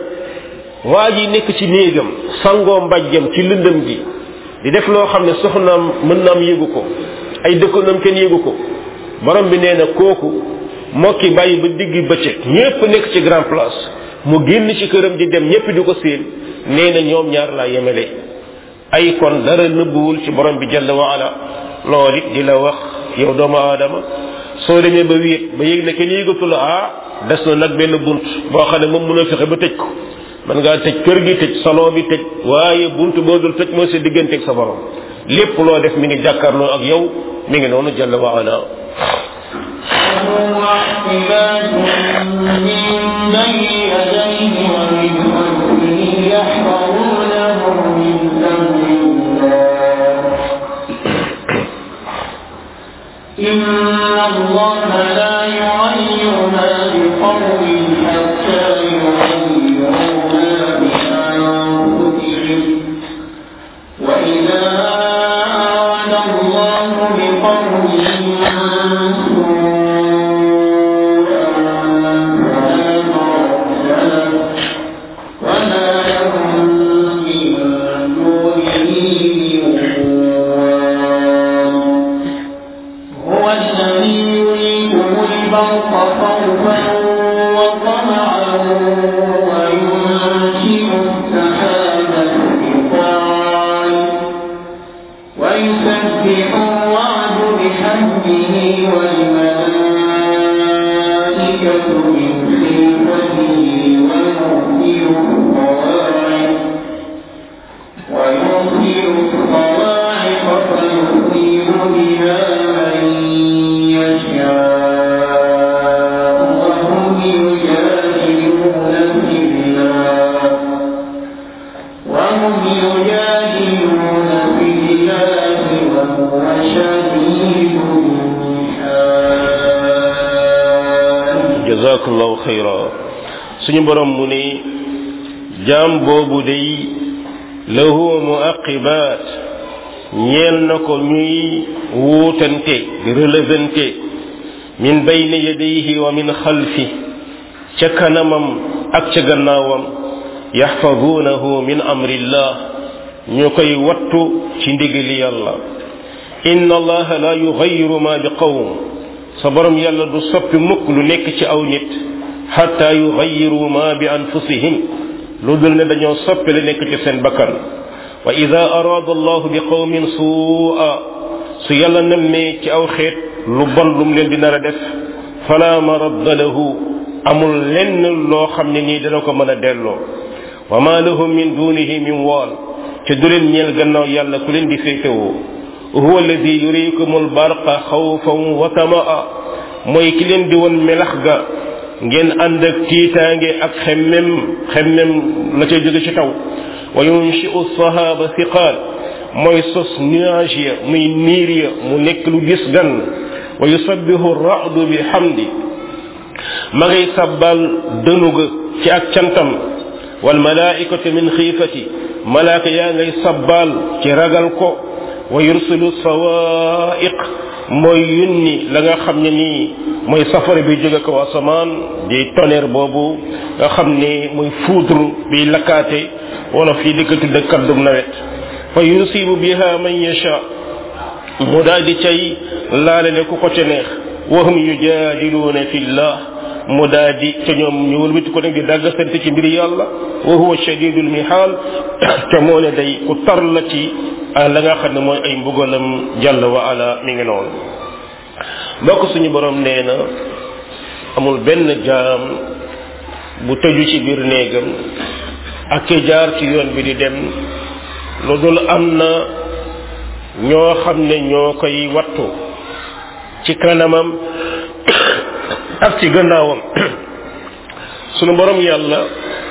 waa ji nekk ci néegam sangoo mbajjam ci lëndëm gi di def loo xam ne soxnaam mën naam yégu ko ay dëkkandoom kenn yégu ko borom bi nee na kooku mokki bàyyi ba digg bëccëg ñépp nekk ci grand place mu génn ci këram di dem ñépp di ko séen nee na ñoom ñaar laa yemele ay kon dara nëbbuwul ci borom bi jalla wa ala loolu it di la wax yow doomu aadama soo demee ba wéet ba yëg ne kenn yëgatu la ah des na nag benn bunt boo xam ne moom mën a fexe ba tëj ko man ngaa tëj kër gi tëj salon bi tëj waaye bunt boo dul tëj mooy sa digganteeg sa borom lépp loo def mi ngi jàkkaarloo ak yow mi ngi noonu jalla wa ala معقبات من بين يديه ومن خلفه يحفظونه من أمر الله إن الله لا يغير ما بقوم حتى يغيروا ما بأنفسهم وإذا أراد الله بقوم سوءا فلا مرد له وما لهم من دونه من وال هو الذي يريكم البرق خوفا وطمعا وينشئ السحاب الثقال ويسبح الرعد بحمده والملائكة من خيفته ويرسل الصواعق ويرسل الصواعق فيصيب بها من يشاء وهم يجادلون في الله وهم يجادلون في الله وهو شديد المحال jazakallahu xayra suñu borom mu ne jaam boobu day lahu muaqibat ñeel na ko ñuy wuutante di relevante min bayni yadayhi wa min xalfi ca kanamam ak ca gannaawam yaxfadunahu min amrillah ñu koy wattu ci ndigali yàlla inna allaha la yugayiru ma bi qawm sa borom yàlla du soppi mukk lu nekk ci aw nit xatta yugayiru ma bi anfusihim lu dul ne dañoo soppi lu nekk ci seen bakkan wa ida araada allahu bi qawmin suua su yàlla nemmee ci aw xeet lu bon lum leen di nar a def fala maradda lahu amul lenn loo xam ne nii dana ko mën a delloo wa ma lahum min dunihi min waal te du leen ñeel gannaaw yàlla ku leen di féetewoo huwa alladi yurikum albarqa xawfan wa tamaa mooy ki leen di won melax ga ngeen ànd ak tiitaange ak xemmem xemmem la ca jóge ci taw wa yunshiu sahaba thiqaal mooy sos nuage ya muy niir ya mu nekk lu gis gan wa yusabbihu ra'du bi hamdi ma ngay sabbal dënu ga ci ak cantam wal malaikatu min xiifati malaaka yaa ngay sabbal ci ragal ko wa yursilu sawaiq mooy yunni la nga xam ne nii mooy safara bi jóge ko asamaan di tonnerre boobu nga xam ne muy foudre bi lakkaate wala fii di ko tudde kaddum nawet fa yusibu biha man yasha mu daal di cay laalale ku ko ca neex wa hum yujadiluuna fillah mu daal di ca ñoom ñu wëlbati ko nag di dàgg sant ci mbir yàlla wa huwa shadidul mihaal te moo ne day ku tar la ci la nga xam ne mooy ay mbugalam jàll wa ala mi ngi noonu mbokk suñu borom nee na amul benn jaam bu tëju ci biir néegam ak ki jaar ci yoon bi di dem lu dul am na ñoo xam ne ñoo koy wattu ci kanamam ak ci gannaawam sunu borom yàlla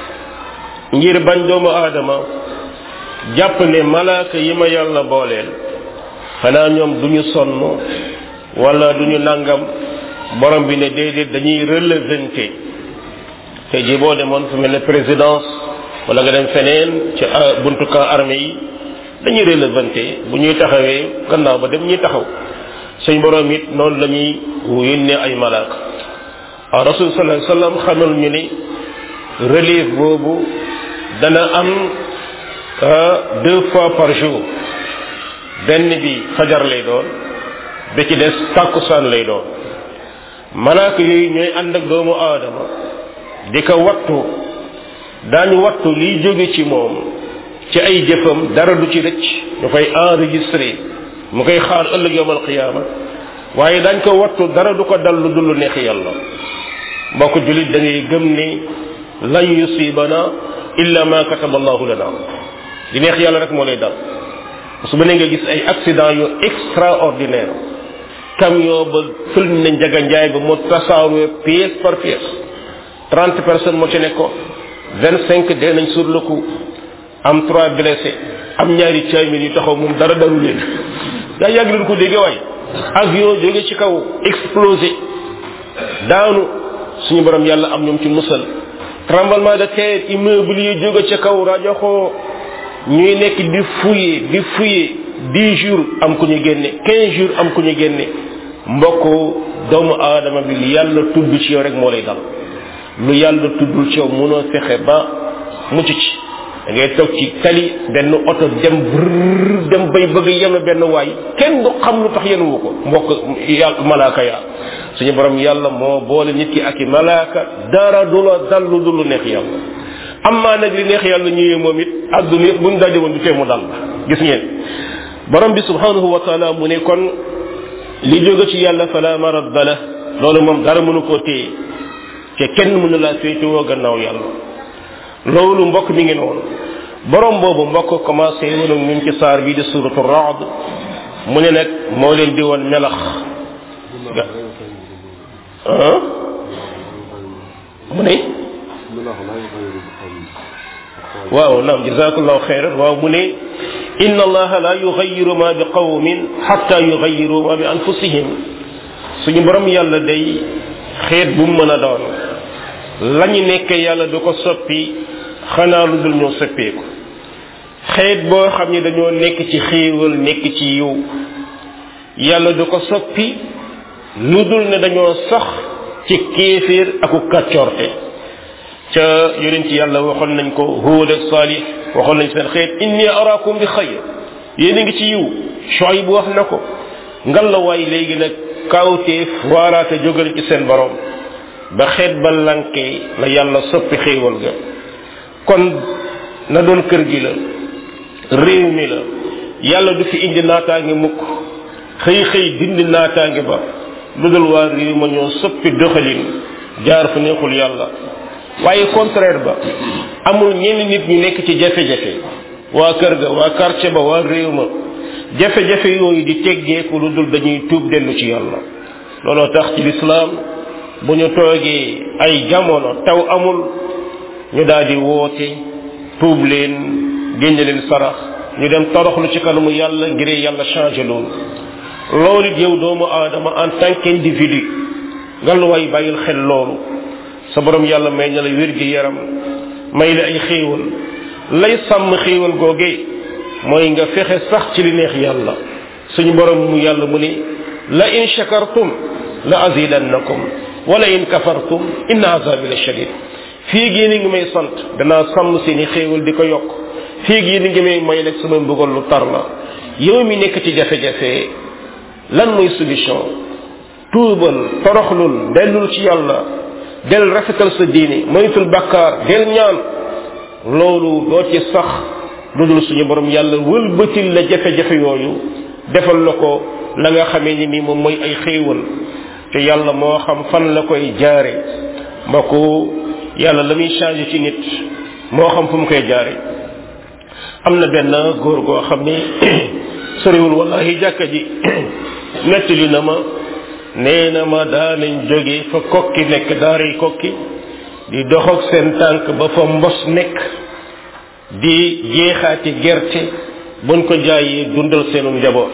ngir bañ doomu aadama jàpp ne malaaka yi ma yàlla booleel xanaa ñoom duñu sonn wala duñu nangam borom bi ne déedéet dañuy relevanté te ji boo demoon fu mel ne présidence wala nga dem feneen ci buntu camp armée yi dañuy relevanté bu ñuy taxawee gannaaw ba dem ñuy taxaw suñ borom it noonu la ñuy yónnee ay malaaka waaw rasul sallallahu alayhi wasallam xamal ñu ni relève boobu dana am deux fois par jour benn bi fajar lay doon ba ci des tàkkusaan lay doon malaaka yooyu ñooy ànd ak doomu aadama di ko wattu daañu wattu liy jóge ci moom ci ay jëfam dara du ci rëcc ñu koy enregistré mu koy xaar ëllëg yowmal qiyaama waaye dañ ko wattu dara du ko dal lu dul lu neex yàlla mbokk julit da ngay gëm ni lan yusibana illa ma kataba allahu lana di neex yàlla rek moo lay dal su ba ne nga gis ay accident yu extraordinaire camion ba fël na njaga njaay ba mu tasaaroo pièce par pièce trente personnes moo ci nekkoon vingt cinq dee nañ sur le coup am trois blessés am ñaari caamin yu taxaw moom dara daru leen daa yàgg leen ko dégg waay avion jóge ci kaw explosé daanu suñu borom yàlla am ñoom ci musal tremblement de terre immeuble yi jóge ca kaw rajoxoo ñuy nekk di fouiller di fouiller dix jours am ku ñu génne quinze jours am ku ñu génne mbokk doomu aadama bi lu yàlla tudd ci yow rek moo lay dal lu yàlla tuddul ci yow mënoo fexe ba mucc ci da ngay toog ci tali benn oto dem brrr dem bay bëgg yenu benn waay kenn du xam lu tax yenuwu ko mbokk yàlla malaaka yaa suñu borom yàlla moo boole nit ki ak i malaaka dara du la dal lu dul lu neex yàlla amma nag li neex yàlla ñëwee moom it àdduna yëpp buñ daje woon du tee mu dal gis ngeen borom bi subhanahu wa taala mu ne kon li jóge ci yàlla fala maradda la loolu moom dara mënu koo téye te kenn mënu laa féetewoo gannaaw yàlla loolu mbokk mi ngi noonu borom boobu mbokk commencé woon ak ñun ci saar bii di suratu raad mu ne nag moo leen di woon melax ah mu ne waaw naam jazakallahu xayran waaw mu ne inna allaha la yughayyiru ma bi qawmin hatta yughayyiru ma bi anfusihim suñu borom yàlla day xeet bu mu mën a doon lañu nekk yàlla du ko soppi xanaa lu dul ñoo soppeeku xeet boo xam ne dañoo nekk ci xéewal nekk ci yiw yàlla du ko soppi lu dul ne dañoo sax ci kéeféer aku kàccoorte ca yonent yàlla waxoon nañ ko Huud ak Saalih waxoon nañ seen xeet inni araakum bi xayr yéen a ngi ci yiw Shuayb wax na ko ngalawaay léegi nag kawteef waaraate jógal ci seen borom ba xeet ba lanke la yàlla soppi xéewal ga kon na doon kër gi la réew mi la yàlla du fi indi naataange mukk xëy xëy dindi naataange ba lu dul waa réew ma ñoo soppi doxalin jaar fu neexul yàlla waaye contraire ba amul ñenn nit ñu nekk ci jafe-jafe waa kër ga waa quartier ba waa réew ma jafe-jafe yooyu di teggeeku lu dul dañuy tuub dellu ci yàlla looloo tax ci lislaam bu ñu toogee ay jamono taw amul ñu daal di woote tuub leen génne leen sarax ñu dem toroxlu ci kanamu yàlla ngir yàlla changé loolu loolu it yow doomu aadama en tant qu'individu ngalluwaay bàyyil xel loolu sa borom yàlla may na la wér gi yaram may la ay xéewal lay sàmm xéewal googee mooy nga fexe sax ci li neex yàlla suñu borom mu yàlla mu ni la in shakartum la azidannakum wala in kafartum inna azabi la shadid fii gii ni ngi may sant danaa sàmm seeni xéewal di ko yokk fii gii ni ngi may may nag sama mbugal lu tar la yow mi nekk ci jafe-jafe lan mooy solution tuubal toroxlul dellul ci yàlla del rafetal sa diine moytul bakkaar del ñaan loolu doo ci sax lu dul suñu borom yàlla wëlbatil la jafe-jafe yooyu defal la ko la nga xamee ni nii moom mooy ay xéewal te yàlla moo xam fan la koy jaare mbokku yàlla la muy changé ci nit moo xam fu mu koy jaare am na benn góor goo xam ni soriwul wallahi jàkka ji nettali na ma nee na ma daanañ jóge fa kokki nekk daaray kokki di dox ak seen tànk ba fa mbos nekk di jeexaati gerte buñ ko jaayee dundal seenu njaboot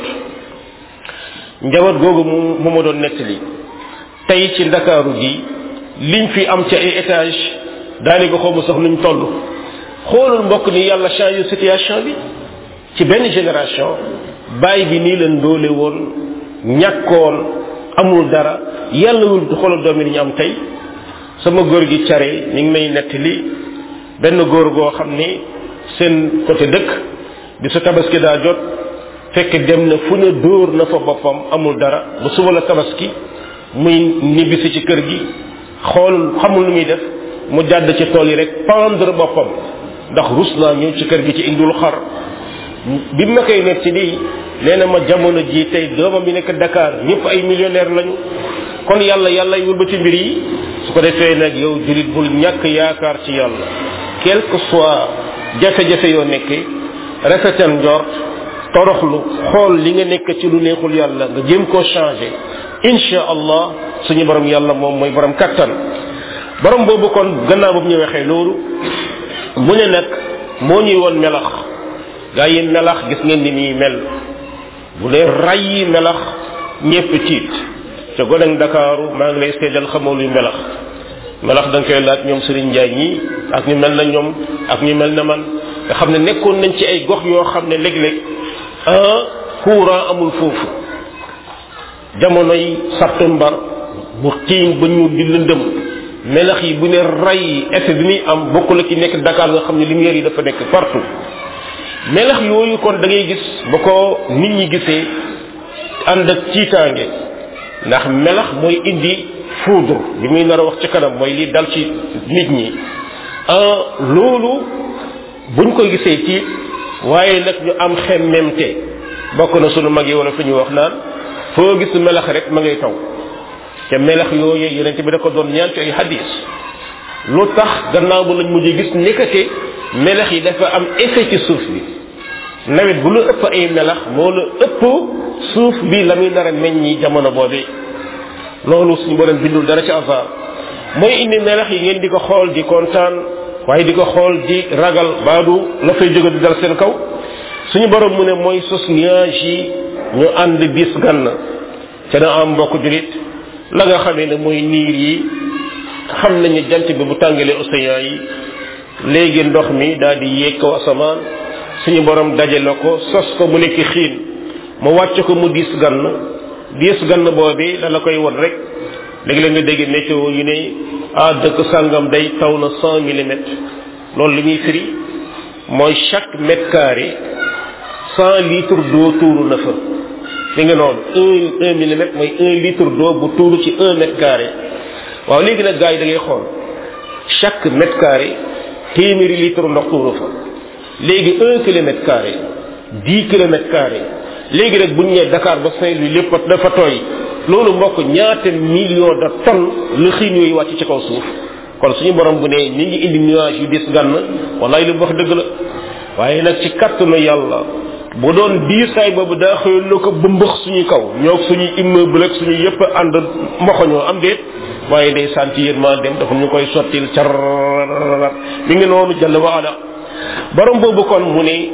njaboot googu mu mu ma doon nettali tey ci ndakaaru gi liñ fi am ci ay étage daanaka xaw ma sax nuñ toll xoolul mbokk ni yàlla changé situation bi ci benn génération baay bi nii la ndóole woon ñàkkoon amul dara yàlla wul du xoolal doom yi ñu am tey sama góor gi care ñu ngi may nettali benn góor goo xam ni seen côté dëkk bi su tabaski daa jot fekk dem na fu ne dóor na fa boppam amul dara ba suba la tabaski muy nibbisi ci kër gi xool xamul lu muy def mu jàdd ci tool yi rek pendre boppam ndax rus naa ñëw ci kër gi ci indul xar bi ma koy nekk ci lii nee na ma jamono ji tey doomam bi nekk Dakar ñëpp ay millionnaire lañu kon yàlla yàlla y wëlbati mbir yi su ko defee nag yow julit bul ñàkk yaakaar ci yàlla quel que soit jafe-jafe yoo nekkee rafetal njort toroxlu xool li nga nekk ci lu neexul yàlla nga jéem koo changé insha allah suñu borom yàlla moom mooy borom kattan borom boobu kon gannaaw boobu ñu waxee loolu mu ne nag moo ñuy woon melax gaa yi melax gis ngeen ni muy mel bu dee rayyi melax ñépp tiit ca goneg ndakaaru maa ngi lay seedal xamoo luy melax melax da nga koy laaj ñoom Serigne Ndiaye ñii ak ñu mel na ñoom ak ñu mel na man nga xam ne nekkoon nañ ci ay gox yoo xam ne léeg-léeg un courant amul foofu jamonoy septembre bu xiin ba ñu di lëndëm melax yi bu ne ray effet bi muy am bokkul ak ci nekk Dakar nga xam ne lumière yi dafa nekk partout melax yooyu kon da ngay gis ba ko nit ñi gisee ànd ak tiitaange ndax melax mooy indi foudre bi muy nar a wax ci kanam mooy li dal ci nit ñi loolu buñ ko gisee tiit waaye nag ñu am xemmemte bokk na sunu mag yi wala fi ñu wax naan foo gis melax rek ma ngay taw te melax yooyu yeneen bi da ko doon ñaan ci ay hadis lu tax gannaaw bu lañ mujj gis nekkate melax yi dafa am effet ci suuf bi nawet bu la ëpp ay melax moo la ëpp suuf bi la muy nar a meññi jamono boobi loolu suñu borom bindul dara ci hasard mooy indi melax yi ngeen di ko xool di kontaan waaye di ko xool di ragal baadu la fay jóge di dal seen kaw suñu borom mu ne mooy sos nuage yi ñu ànd bis gann ca na am mbokk julit la nga xamee ne mooy niir yi xam nañu jant bi bu tàngalee océan yi léegi ndox mi daal di yéeg kaw asamaan suñu borom dajale ko sos ko mu nekk xiin mu wàcc ko mu diis gann diis gann boobi la la koy won rek léegi la nga dégg météo yu ne ah dëkk sàngam day taw na cent millimètres loolu li muy firi mooy chaque mètre carré cent litres d'eau tuuru na fa mi ngi noonu un un millimètre mooy un litre d'eau bu tuuru ci un mètre carré waaw léegi nag gars yi da ngay xool chaque mètre carré téeméeri litre ndox tuuru fa léegi un kilomètre carré dix kilomètres carré léegi rek bu ñu nee Dakar ba Saint-Louis lépp dafa tooy loolu mbokk ñaata millions de tonnes la xiin yooyu wàcc ci kaw suuf kon suñu borom bu ne mi ngi indi nuage yu dis gànn wallaay li mu wax dëgg la waaye nag ci kattanu yàlla bu doon diisaay boobu daa xëyoon na ko bëmbëx suñu kaw ñoo suñuy immeuble ak suñu yëpp ànd moxoñoo am déet waaye day sant yërmaa dem dafa ñu koy sottil car mi ngi noonu jàll wa ala borom boobu kon mu ne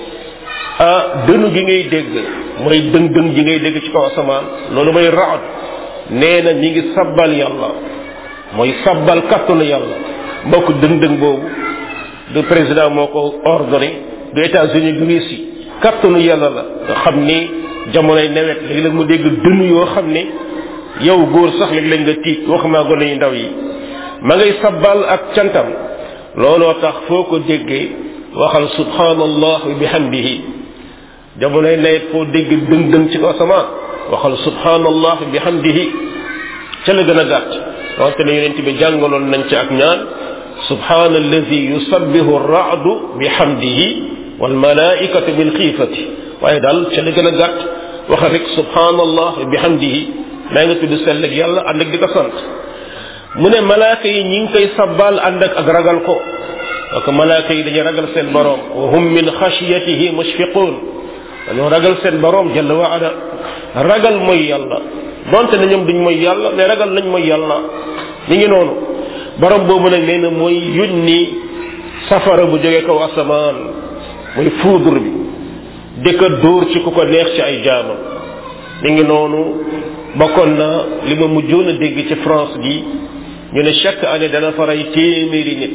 ah dënu gi ngay dégg mooy dëng dëng ji ngay dégg ci kaw asamaan loolu mooy raad nee na mi ngi sabbal yàlla mooy sabbal kattanu yàlla mbokk dëng dëng boobu du président moo ko ordonné du États-Unis du Russie kattanu yàlla la nga xam ni jamonoy nawet léegi-léeg mu dégg dënn yoo xam ne yow góor sax léeg-léeg nga tiit waxumaa gone yu ndaw yi ma ngay sabbal ak cantam looloo tax foo ko déggee waxal subhanallah bi bihamdihi jamonoy nawet foo dégg dëng dëng ci ko asamaan waxal subhanallah bi bihamdihi ca la gën a gàtt wante ne yonent bi jàngaloon nañ ci ak ñaan subhana alladi yusabbihu ar-ra'du bihamdihi wal malaikatu bil xiifati waaye daal ca la gën a gàtt waxal rek subhanallah bi bihamdihi maa nga tudd sell ak yàlla ànd ak di ko sant mu ne malaaka yi ñi ngi koy sabbal ànd ak ak ragal ko parce que malaaka yi dañuy ragal seen borom wa hum min xasiyatihi mushfiqun dañoo ragal seen borom jalla wa ala ragal mooy yàlla donte na ñoom duñ mooy yàlla mais ragal nañ mooy yàlla mi ngi noonu borom boobu nag nee na mooy yónni safara bu jógee kaw asamaan mooy foudre bi di ko dóor ci ku ko neex ci ay jaamam mi ngi noonu bokkoon na li ma mujjoon a dégg ci France gi ñu ne chaque année dana fa rey téeméeri nit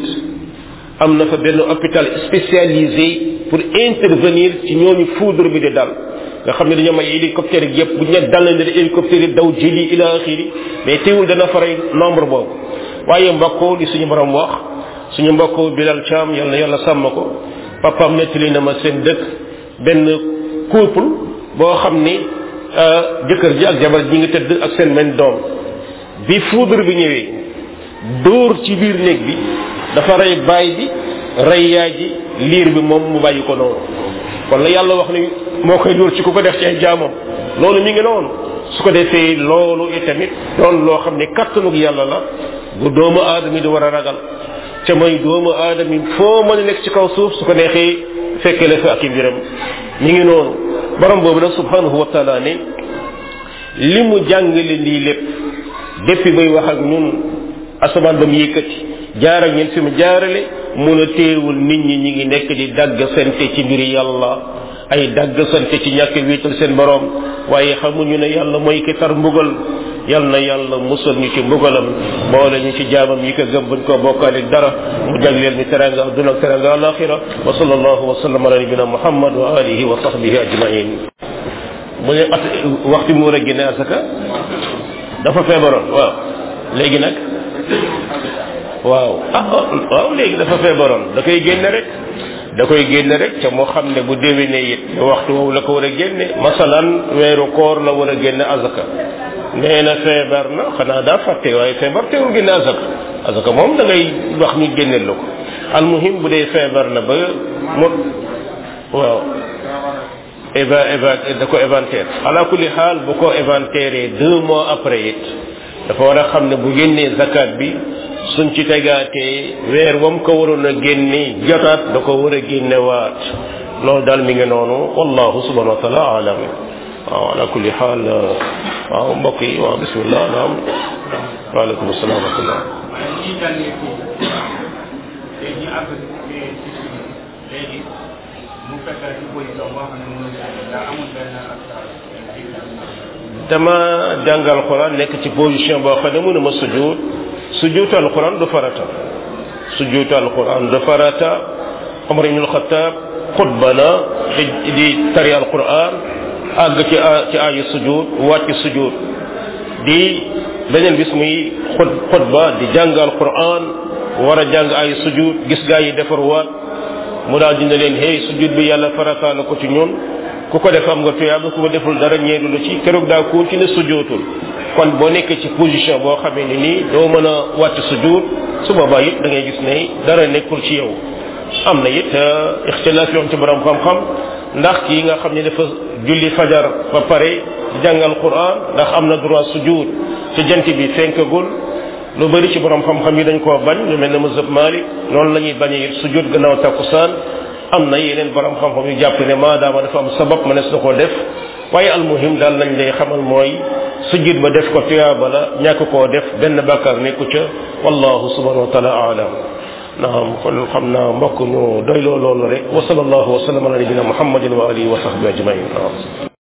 am na fa benn hôpital spécialisé pour intervenir ci ñooñu foudre bi di dal nga xam ne dañoo may hélicoptère yi yëpp bu ñu ne dal na hélicoptère yi daw jëli ila axiri mais teewul dana fa rey nombre boobu waaye mbokk li suñu borom wax suñu mbokk Bilal Thiam yal na yàlla sàmm ko papaam nettali na ma seen dëkk benn couple boo xam ni jëkkër ji ak jabar ji ngi tëdd ak seen men doom bi foudre bi ñëwee dóor ci biir néeg bi dafa rey baay bi rey yaay ji liir bi moom mu bàyyi ko noonu kon la yàlla wax ni moo koy dóor ci ku ko def ci ay jaamam loolu mi ngi noonu su ko defee loolu itamit doon loo xam ne kattanug yàlla la bu doomu aadama di war a ragal ca mooy doomu aadama yi foo mën a nekk ci kaw suuf su ko neexee fekkee la fa ak i mbiram mi ngi noonu borom boobu nag subhanahu wa taala ne li mu jàngale lii lépp depuis bay wax ak ñun asamaan ba mu yëkkati jaar ak ñun fi mu jaarale mun a téewul nit ñi ñi ngi nekk di dagg sante ci mbiri yàlla ay dagg sante ci ñàkk wéetal seen borom waaye xamuñu ne yàlla mooy ki tar mbugal yal na yàlla musal ñu ci mbugalam boole ñu ci jaamam yi ko gëm buñ ko bokkaale dara mu jagleel ñu teranga adduna ak teranga alaxira wa sallallahu wa sallam ala nabina muhammad wa alihi wa sahbihi ajmain mu ne at waxtu mu war a génne asaka dafa feebaroon waaw léegi nag waaw ah waaw léegi dafa feebaroon da koy génne rek da koy génne rek ca moo xam ne bu déwénee it waxtu woowu la ko war a génne masalan weeru koor la war a génne azaka nee na feebar na xanaa daa fàtte waaye feebar teewul génne azaka azaka moom da ngay wax ñu génneel la ko almuhim bu dee feebar na ba mu waaw éva éva da ko éventaire ala kulli xaal bu ko éventaire deux mois après it dafa war a xam ne bu génnee zakat bi suñ ci tegaatee weer wam ko waroon a génne jotaat da ko war a génne waat loolu daal mi ngi noonu wallahu subhanahu wa taala alam waaw ala kulli xaal waaw mbokk yi waaw bismillah naam waaleykum salaam wa rahmatullah léegi mu fekk ci position boo xam ne mënul daa amul benn dama jàngal quran nekk ci position boo xam ne mënuma sujud sujuutu alquran du farata sujuutu alquran du farata Omar ibn al-Khattab xutba na di di tari alquran àgg ci ci aayu sujud wàcc sujud di beneen bis muy xut xutba di jàng alquran war a jàng aayu sujud gis gaa yi defar waat mu daal dina leen hey sujud bi yàlla farata na ko ci ñun ku ko def am nga tuyaaba ku ko deful dara ñeedu la ci keroog daa continuer sujootul kon boo nekkee ci position boo xamee ni nii doo mën a wàcc sujuut su boobaa it da ngay gis ne dara nekkul ci yow am na it ixtilaaf yoon ci borom xam-xam ndax kii nga xam ne dafa julli fajar ba pare jàngal quran ndax am na droit sujud ci jant bi fenkagul lu bari ci borom xam-xam yi dañ koo bañ lu mel ne mazhab malik noonu la ñuy bañee it sujud gannaaw takkusaan am na yeneen borom xam-xam yu jàpp ne maadaama dafa am sabab mënees na koo def waaye almuhim daal lañ lay xamal mooy sujud ba def ko tuyaaba la ñàkk koo def benn bàkkaar nekku ca wallahu subhanahu wa taala aalam naam kon xam naa mbokk ñu doyloo loolu rek wa sallallahu wa sallam ala nabina muhammadin wa alihi wa sahbihi ajmain naam